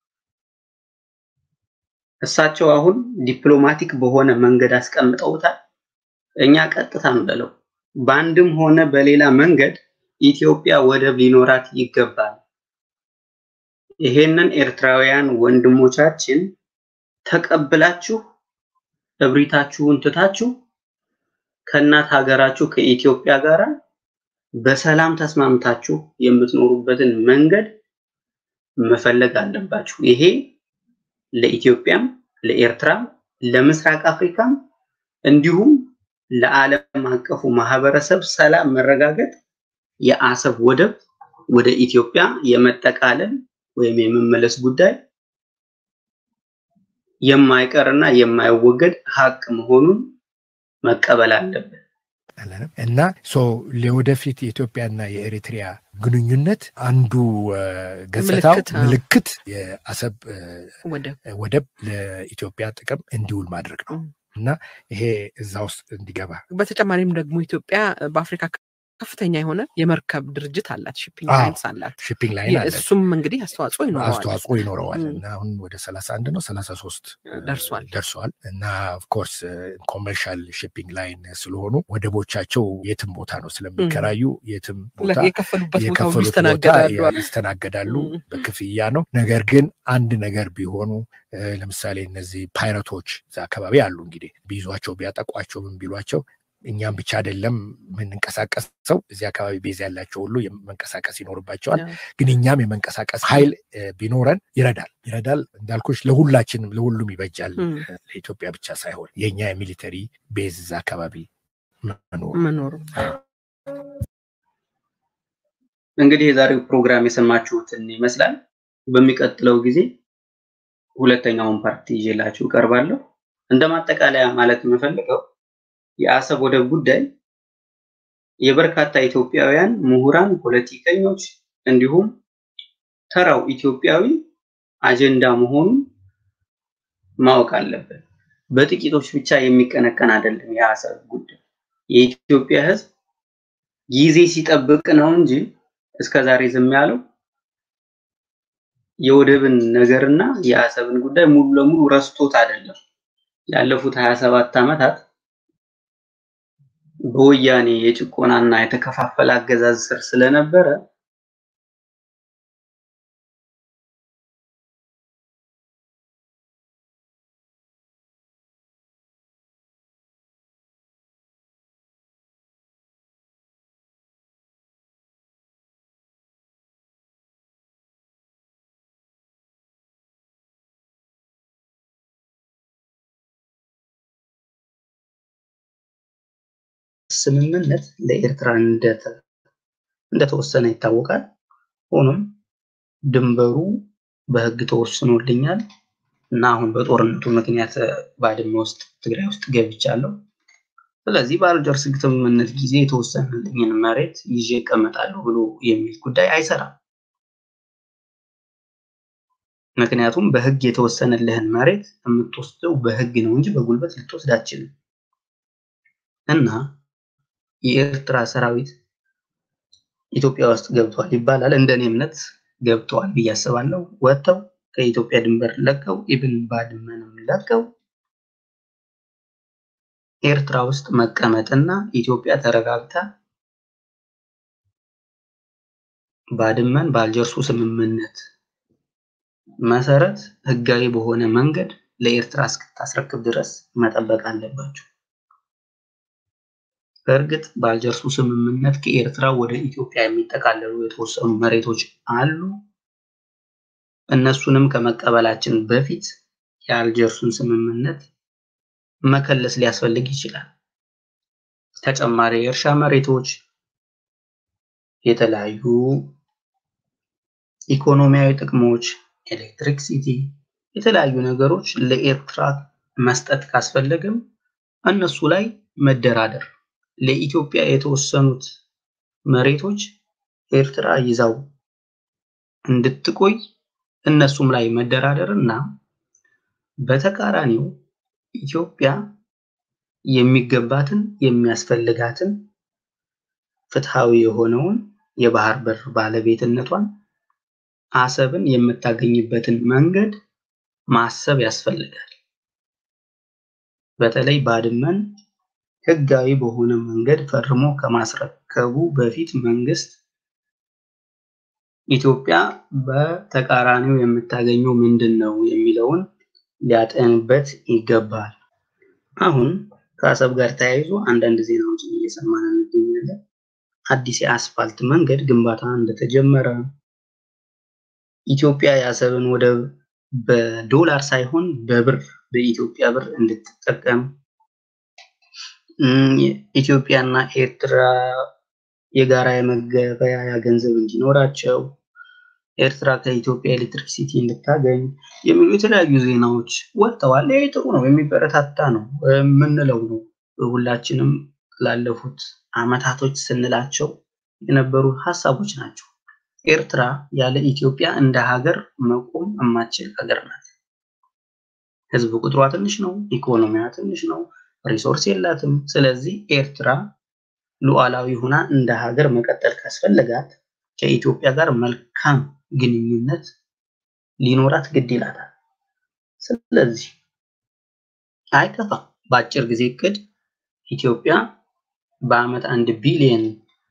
እሳቸው አሁን ዲፕሎማቲክ በሆነ መንገድ አስቀምጠውታል። እኛ ቀጥታ እንበለው በአንድም ሆነ በሌላ መንገድ ኢትዮጵያ ወደብ ሊኖራት ይገባል። ይሄንን ኤርትራውያን ወንድሞቻችን ተቀብላችሁ እብሪታችሁን ትታችሁ ከእናት ሀገራችሁ ከኢትዮጵያ ጋር በሰላም ተስማምታችሁ የምትኖሩበትን መንገድ መፈለግ አለባችሁ። ይሄ ለኢትዮጵያም፣ ለኤርትራም፣ ለምስራቅ አፍሪካም እንዲሁም ለዓለም አቀፉ ማህበረሰብ ሰላም መረጋገጥ የአሰብ ወደብ ወደ ኢትዮጵያ የመጠቃለል ወይም የመመለስ ጉዳይ የማይቀርና የማይወገድ ሀቅ መሆኑን መቀበል አለብን እና ለወደፊት የኢትዮጵያና የኤሪትሪያ ግንኙነት አንዱ ገጽታው ምልክት የአሰብ ወደብ ለኢትዮጵያ ጥቅም እንዲውል ማድረግ ነው እና ይሄ እዛ ውስጥ እንዲገባ በተጨማሪም ደግሞ ኢትዮጵያ በአፍሪካ ከፍተኛ የሆነ የመርከብ ድርጅት አላት፣ ሺፒንግ ላይንስ አላት። ሺፒንግ ላይን አለ። እሱም እንግዲህ አስተዋጽኦ ይኖረዋል አስተዋጽኦ ይኖረዋል እና አሁን ወደ ሰላሳ አንድ ነው ሰላሳ ሶስት ደርሷል ደርሷል እና ኦፍኮርስ ኮመርሻል ሺፒንግ ላይን ስለሆኑ ወደቦቻቸው የትም ቦታ ነው ስለሚከራዩ የትም ቦታ የከፈሉበት ቦታ ይስተናገዳሉ በክፍያ ነው። ነገር ግን አንድ ነገር ቢሆኑ ለምሳሌ እነዚህ ፓይረቶች እዛ አካባቢ አሉ እንግዲህ ቢይዟቸው ቢያጠቋቸው ምን ቢሏቸው እኛም ብቻ አይደለም የምንንቀሳቀሰው እዚህ አካባቢ ቤዝ ያላቸው ሁሉ መንቀሳቀስ ይኖርባቸዋል። ግን እኛም የመንቀሳቀስ ኃይል ቢኖረን ይረዳል ይረዳል እንዳልኩሽ ለሁላችንም ለሁሉም ይበጃል። ለኢትዮጵያ ብቻ ሳይሆን የእኛ የሚሊተሪ ቤዝ እዛ አካባቢ መኖሩ። እንግዲህ የዛሬው ፕሮግራም የሰማችሁትን ይመስላል። በሚቀጥለው ጊዜ ሁለተኛውን ፓርቲ ይዤላችሁ እቀርባለሁ። እንደ ማጠቃለያ ማለት የምፈልገው የአሰብ ወደብ ጉዳይ የበርካታ ኢትዮጵያውያን ምሁራን፣ ፖለቲከኞች እንዲሁም ተራው ኢትዮጵያዊ አጀንዳ መሆኑን ማወቅ አለብን። በጥቂቶች ብቻ የሚቀነቀን አይደለም። የአሰብ ጉዳይ የኢትዮጵያ ሕዝብ ጊዜ ሲጠብቅ ነው እንጂ እስከዛሬ ዝም ያለው የወደብን ነገርና የአሰብን ጉዳይ ሙሉ ለሙሉ ረስቶት አይደለም። ላለፉት 27 ዓመታት በወያኔ የጭቆናና የተከፋፈለ አገዛዝ ስር ስለነበረ ስምምነት ለኤርትራ እንደተወሰነ ይታወቃል። ሆኖም ድንበሩ በህግ ተወስኖልኛል እና አሁን በጦርነቱ ምክንያት ባድመ ውስጥ ትግራይ ውስጥ ገብቻለሁ። ስለዚህ በአልጀርስ ስምምነት ጊዜ የተወሰነልኝን መሬት ይዤ እቀመጣለሁ ብሎ የሚል ጉዳይ አይሰራም። ምክንያቱም በህግ የተወሰነልህን መሬት የምትወስደው በህግ ነው እንጂ በጉልበት ልትወስድ አትችልም እና የኤርትራ ሰራዊት ኢትዮጵያ ውስጥ ገብቷል ይባላል። እንደኔ እምነት ገብተዋል ብዬ አስባለሁ። ወጥተው ከኢትዮጵያ ድንበር ለቀው ኢብን ባድመንም ለቀው ኤርትራ ውስጥ መቀመጥና ኢትዮጵያ ተረጋግታ ባድመን በአልጀርሱ ስምምነት መሰረት ህጋዊ በሆነ መንገድ ለኤርትራ እስክታስረክብ ድረስ መጠበቅ አለባቸው። በእርግጥ በአልጀርሱ ስምምነት ከኤርትራ ወደ ኢትዮጵያ የሚጠቃለሉ የተወሰኑ መሬቶች አሉ። እነሱንም ከመቀበላችን በፊት የአልጀርሱን ስምምነት መከለስ ሊያስፈልግ ይችላል። ተጨማሪ የእርሻ መሬቶች፣ የተለያዩ ኢኮኖሚያዊ ጥቅሞች፣ ኤሌክትሪክ ሲቲ፣ የተለያዩ ነገሮች ለኤርትራ መስጠት ካስፈለገም እነሱ ላይ መደራደር ለኢትዮጵያ የተወሰኑት መሬቶች ኤርትራ ይዛው እንድትቆይ እነሱም ላይ መደራደር እና በተቃራኒው ኢትዮጵያ የሚገባትን የሚያስፈልጋትን ፍትሃዊ የሆነውን የባህር በር ባለቤትነቷን አሰብን የምታገኝበትን መንገድ ማሰብ ያስፈልጋል። በተለይ ባድመን ህጋዊ በሆነ መንገድ ፈርሞ ከማስረከቡ በፊት መንግስት ኢትዮጵያ በተቃራኒው የምታገኘው ምንድን ነው የሚለውን ሊያጠንበት ይገባል። አሁን ከአሰብ ጋር ተያይዞ አንዳንድ ዜናዎችን እየሰማን እንገኛለን። አዲስ የአስፋልት መንገድ ግንባታ እንደተጀመረ፣ ኢትዮጵያ የአሰብን ወደብ በዶላር ሳይሆን በብር በኢትዮጵያ ብር እንድትጠቀም፣ ኢትዮጵያና ኤርትራ የጋራ የመገበያያ ገንዘብ እንዲኖራቸው፣ ኤርትራ ከኢትዮጵያ ኤሌክትሪክሲቲ እንድታገኝ የሚሉ የተለያዩ ዜናዎች ወጥተዋል። ይህ ጥሩ ነው፣ የሚበረታታ ነው የምንለው ነው። ሁላችንም ላለፉት አመታቶች ስንላቸው የነበሩ ሀሳቦች ናቸው። ኤርትራ ያለ ኢትዮጵያ እንደ ሀገር መቆም የማትችል ሀገር ናት። ህዝብ ቁጥሯ ትንሽ ነው፣ ኢኮኖሚያ ትንሽ ነው፣ ሪሶርስ የላትም። ስለዚህ ኤርትራ ሉዓላዊ ሆና እንደ ሀገር መቀጠል ካስፈለጋት ከኢትዮጵያ ጋር መልካም ግንኙነት ሊኖራት ግድ ይላታል። ስለዚህ አይከፋም። በአጭር ጊዜ እቅድ ኢትዮጵያ በአመት አንድ ቢሊየን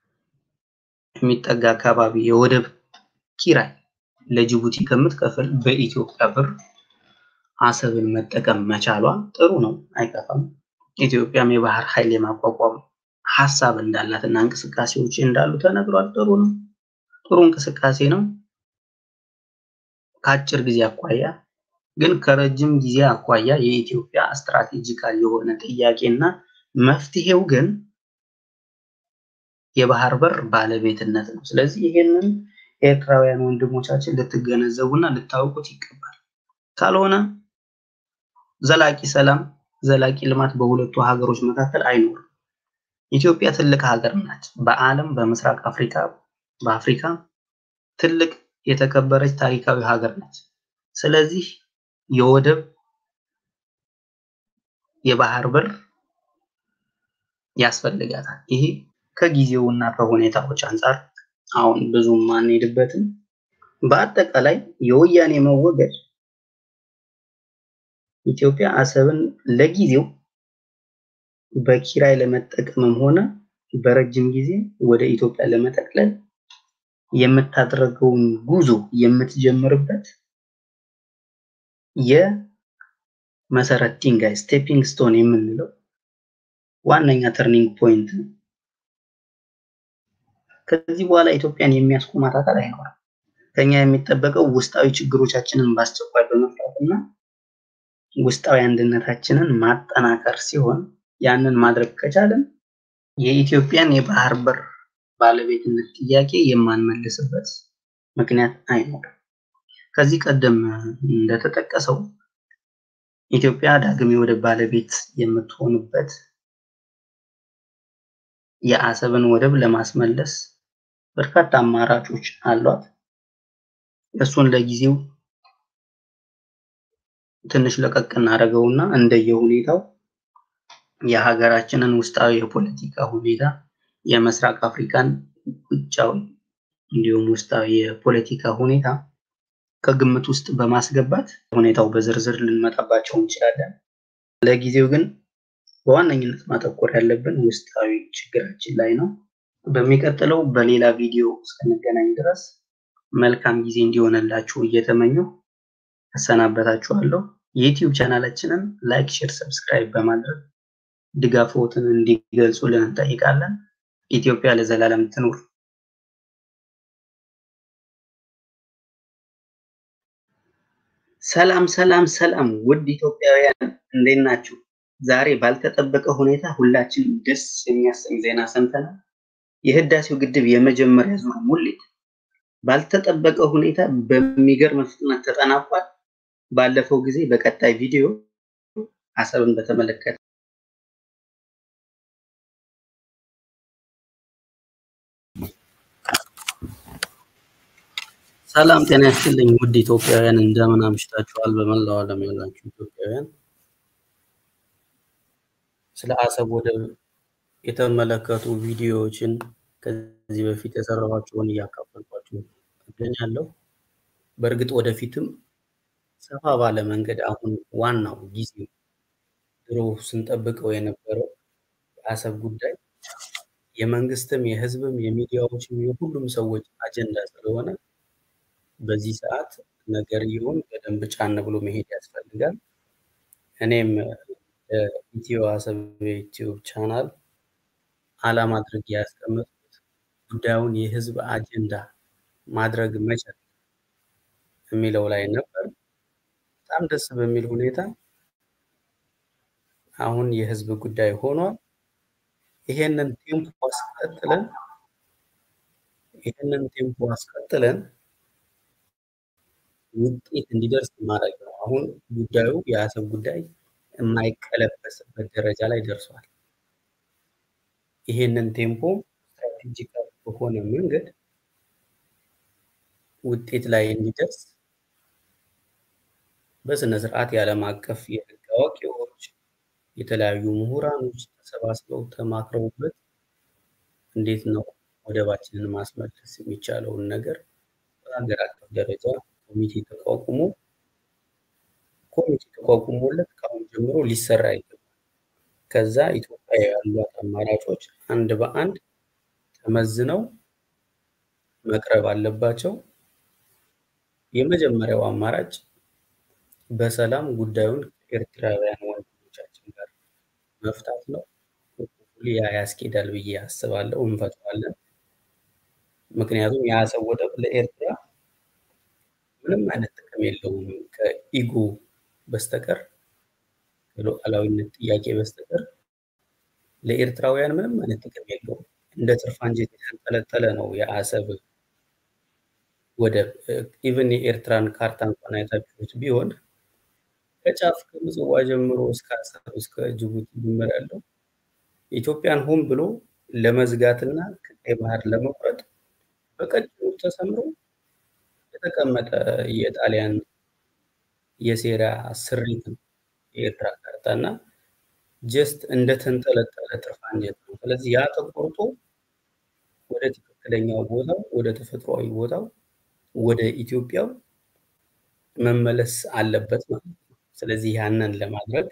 የሚጠጋ አካባቢ የወደብ ኪራይ ለጅቡቲ ከምትከፍል በኢትዮጵያ ብር አሰብን መጠቀም መቻሏ ጥሩ ነው፣ አይከፋም። ኢትዮጵያም የባህር ኃይል የማቋቋም ሀሳብ እንዳላት እና እንቅስቃሴዎች እንዳሉ ተነግሯል። ጥሩ ነው፣ ጥሩ እንቅስቃሴ ነው። ከአጭር ጊዜ አኳያ ግን ከረጅም ጊዜ አኳያ የኢትዮጵያ ስትራቴጂካል የሆነ ጥያቄና መፍትሄው ግን የባህር በር ባለቤትነት ነው። ስለዚህ ይሄንን ኤርትራውያን ወንድሞቻችን ልትገነዘቡና ልታውቁት ይገባል። ካልሆነ ዘላቂ ሰላም፣ ዘላቂ ልማት በሁለቱ ሀገሮች መካከል አይኖርም። ኢትዮጵያ ትልቅ ሀገር ናት። በዓለም በምስራቅ አፍሪካ በአፍሪካ ትልቅ የተከበረች ታሪካዊ ሀገር ነች። ስለዚህ የወደብ የባህር በር ያስፈልጋታል። ይሄ ከጊዜውና ከሁኔታዎች አንጻር አሁን ብዙም አንሄድበትም። በአጠቃላይ የወያኔ መወገድ ኢትዮጵያ አሰብን ለጊዜው በኪራይ ለመጠቀምም ሆነ በረጅም ጊዜ ወደ ኢትዮጵያ ለመጠቅለል የምታደርገውን ጉዞ የምትጀምርበት የመሰረት ድንጋይ ስቴፒንግ ስቶን የምንለው ዋነኛ ተርኒንግ ፖይንት ነው። ከዚህ በኋላ ኢትዮጵያን የሚያስቆማት አካል አይኖርም። ከኛ የሚጠበቀው ውስጣዊ ችግሮቻችንን በአስቸኳይ በመፍታት እና ውስጣዊ አንድነታችንን ማጠናከር ሲሆን ያንን ማድረግ ከቻለን የኢትዮጵያን የባህር በር ባለቤትነት ጥያቄ የማንመልስበት ምክንያት አይኖርም። ከዚህ ቀደም እንደተጠቀሰው ኢትዮጵያ ዳግም የወደብ ባለቤት የምትሆንበት የአሰብን ወደብ ለማስመለስ በርካታ አማራጮች አሏት። እሱን ለጊዜው ትንሽ ለቀቅ እናደርገውና እንደየሁኔታው የሀገራችንን ውስጣዊ የፖለቲካ ሁኔታ የምስራቅ አፍሪካን ውጫዊ እንዲሁም ውስጣዊ የፖለቲካ ሁኔታ ከግምት ውስጥ በማስገባት ሁኔታው በዝርዝር ልንመጣባቸው እንችላለን። ለጊዜው ግን በዋነኝነት ማተኮር ያለብን ውስጣዊ ችግራችን ላይ ነው። በሚቀጥለው በሌላ ቪዲዮ እስክንገናኝ ድረስ መልካም ጊዜ እንዲሆንላችሁ እየተመኘሁ እሰናበታችኋለሁ። የዩቲዩብ ቻናላችንን ላይክ፣ ሼር፣ ሰብስክራይብ በማድረግ ድጋፎትን እንዲገልጹልን እንጠይቃለን። ኢትዮጵያ ለዘላለም ትኑር። ሰላም ሰላም ሰላም! ውድ ኢትዮጵያውያን እንዴት ናችሁ? ዛሬ ባልተጠበቀ ሁኔታ ሁላችን ደስ የሚያሰኝ ዜና ሰምተናል። የህዳሴው ግድብ የመጀመሪያ ዙር ሙሌት ባልተጠበቀ ሁኔታ በሚገርም ፍጥነት ተጠናቋል። ባለፈው ጊዜ በቀጣይ ቪዲዮ አሰብን በተመለከተ ሰላም ጤና ያስጥልኝ ውድ ኢትዮጵያውያን እንደምን አምሽታችኋል? በመላው ዓለም ያላችሁ ኢትዮጵያውያን ስለ አሰብ ወደብ የተመለከቱ ቪዲዮዎችን ከዚህ በፊት የሰራኋቸውን እያካፈልኳችሁ እገኛለሁ። በእርግጥ ወደፊትም ሰፋ ባለ መንገድ አሁን ዋናው ጊዜ ድሮ ስንጠብቀው የነበረው የአሰብ ጉዳይ የመንግስትም የህዝብም የሚዲያዎችም የሁሉም ሰዎች አጀንዳ ስለሆነ በዚህ ሰዓት ነገርየውን በደንብ ጫን ብሎ መሄድ ያስፈልጋል። እኔም ኢትዮ አሰብ የዩቲዩብ ቻናል አላማ አድርጌ ያስቀመጥኩት ጉዳዩን የህዝብ አጀንዳ ማድረግ መቻል የሚለው ላይ ነበር። በጣም ደስ በሚል ሁኔታ አሁን የህዝብ ጉዳይ ሆኗል። ይሄንን ቴምፖ አስቀጥለን ይሄንን ቴምፖ አስቀጥለን ውጤት እንዲደርስ ማድረግ ነው። አሁን ጉዳዩ የአሰብ ጉዳይ የማይቀለበስበት ደረጃ ላይ ደርሷል። ይሄንን ቴምፖ ስትራቴጂካል በሆነ መንገድ ውጤት ላይ እንዲደርስ በስነ ስርዓት የዓለም አቀፍ የህግ አዋቂዎች፣ የተለያዩ ምሁራኖች ተሰባስበው ተማክረውበት እንዴት ነው ወደባችንን ማስመለስ የሚቻለውን ነገር በሀገር አቀፍ ደረጃ ኮሚቴ ተቋቁሞ ኮሚቴ ተቋቁሞለት ከአሁን ጀምሮ ሊሰራ ይገባል። ከዛ ኢትዮጵያ ያሏት አማራጮች አንድ በአንድ ተመዝነው መቅረብ አለባቸው። የመጀመሪያው አማራጭ በሰላም ጉዳዩን ከኤርትራውያን ወንድሞቻችን ጋር መፍታት ነው። ያ ያስኬዳል ብዬ አስባለሁ። እንፈተዋለን። ምክንያቱም የአሰብ ወደብ ለኤርትራ ምንም አይነት ጥቅም የለውም ከኢጎ በስተቀር ከሉዓላዊነት ጥያቄ በስተቀር ለኤርትራውያን ምንም አይነት ጥቅም የለውም። እንደ ትርፍ አንጀት የተንጠለጠለ ነው የአሰብ ወደብ። ኢቨን የኤርትራን ካርታ እንኳን አይታችሁት ቢሆን ከጫፍ ከምጽዋ ጀምሮ እስከ አሰብ እስከ ጅቡቲ ድንበር ያለው ኢትዮጵያን ሆን ብሎ ለመዝጋትና ከቀይ ባህር ለመቁረጥ በቀጭኑ ተሰምሮ የተቀመጠ የጣሊያን የሴራ ስሪት ነው የኤርትራ ካርታ እና ጀስት እንደተንጠለጠለ ትርፍ አንጀት ነው። ስለዚህ ያ ተቆርጦ ወደ ትክክለኛው ቦታው ወደ ተፈጥሯዊ ቦታው ወደ ኢትዮጵያው መመለስ አለበት ማለት ነው። ስለዚህ ያንን ለማድረግ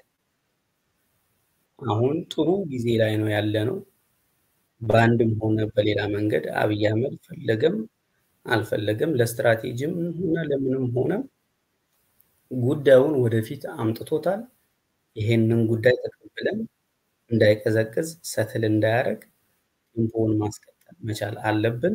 አሁን ጥሩ ጊዜ ላይ ነው ያለ ነው። በአንድም ሆነ በሌላ መንገድ አብይ አህመድ ፈለገም አልፈለገም ለስትራቴጂም ሆነ ለምንም ሆነ ጉዳዩን ወደፊት አምጥቶታል። ይሄንን ጉዳይ ተቀብለን እንዳይቀዘቅዝ ሰትል እንዳያደርግ ቴምፖውን ማስቀጠል መቻል አለብን።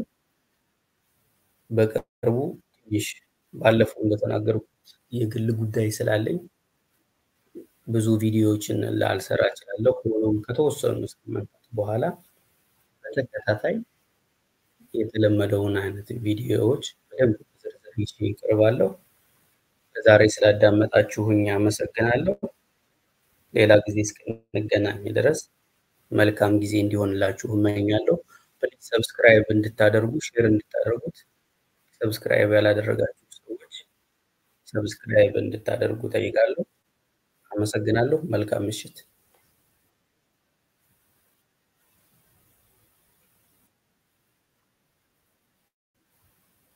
በቅርቡ ትንሽ ባለፈው እንደተናገርኩት የግል ጉዳይ ስላለኝ ብዙ ቪዲዮዎችን ላልሰራ እችላለሁ። ሆኖም ከተወሰኑ ሳምንታት በኋላ በተከታታይ የተለመደውን አይነት ቪዲዮዎች በደንብ ዝርዝር ይዤ እቀርባለሁ። ዛሬ ስላዳመጣችሁኝ አመሰግናለሁ። ሌላ ጊዜ እስክንገናኝ ድረስ መልካም ጊዜ እንዲሆንላችሁ እመኛለሁ። ፕሊዝ ሰብስክራይብ እንድታደርጉ ሼር እንድታደርጉት ሰብስክራይብ ያላደረጋችሁ ሰዎች ሰብስክራይብ እንድታደርጉ ጠይቃለሁ። አመሰግናለሁ። መልካም ምሽት።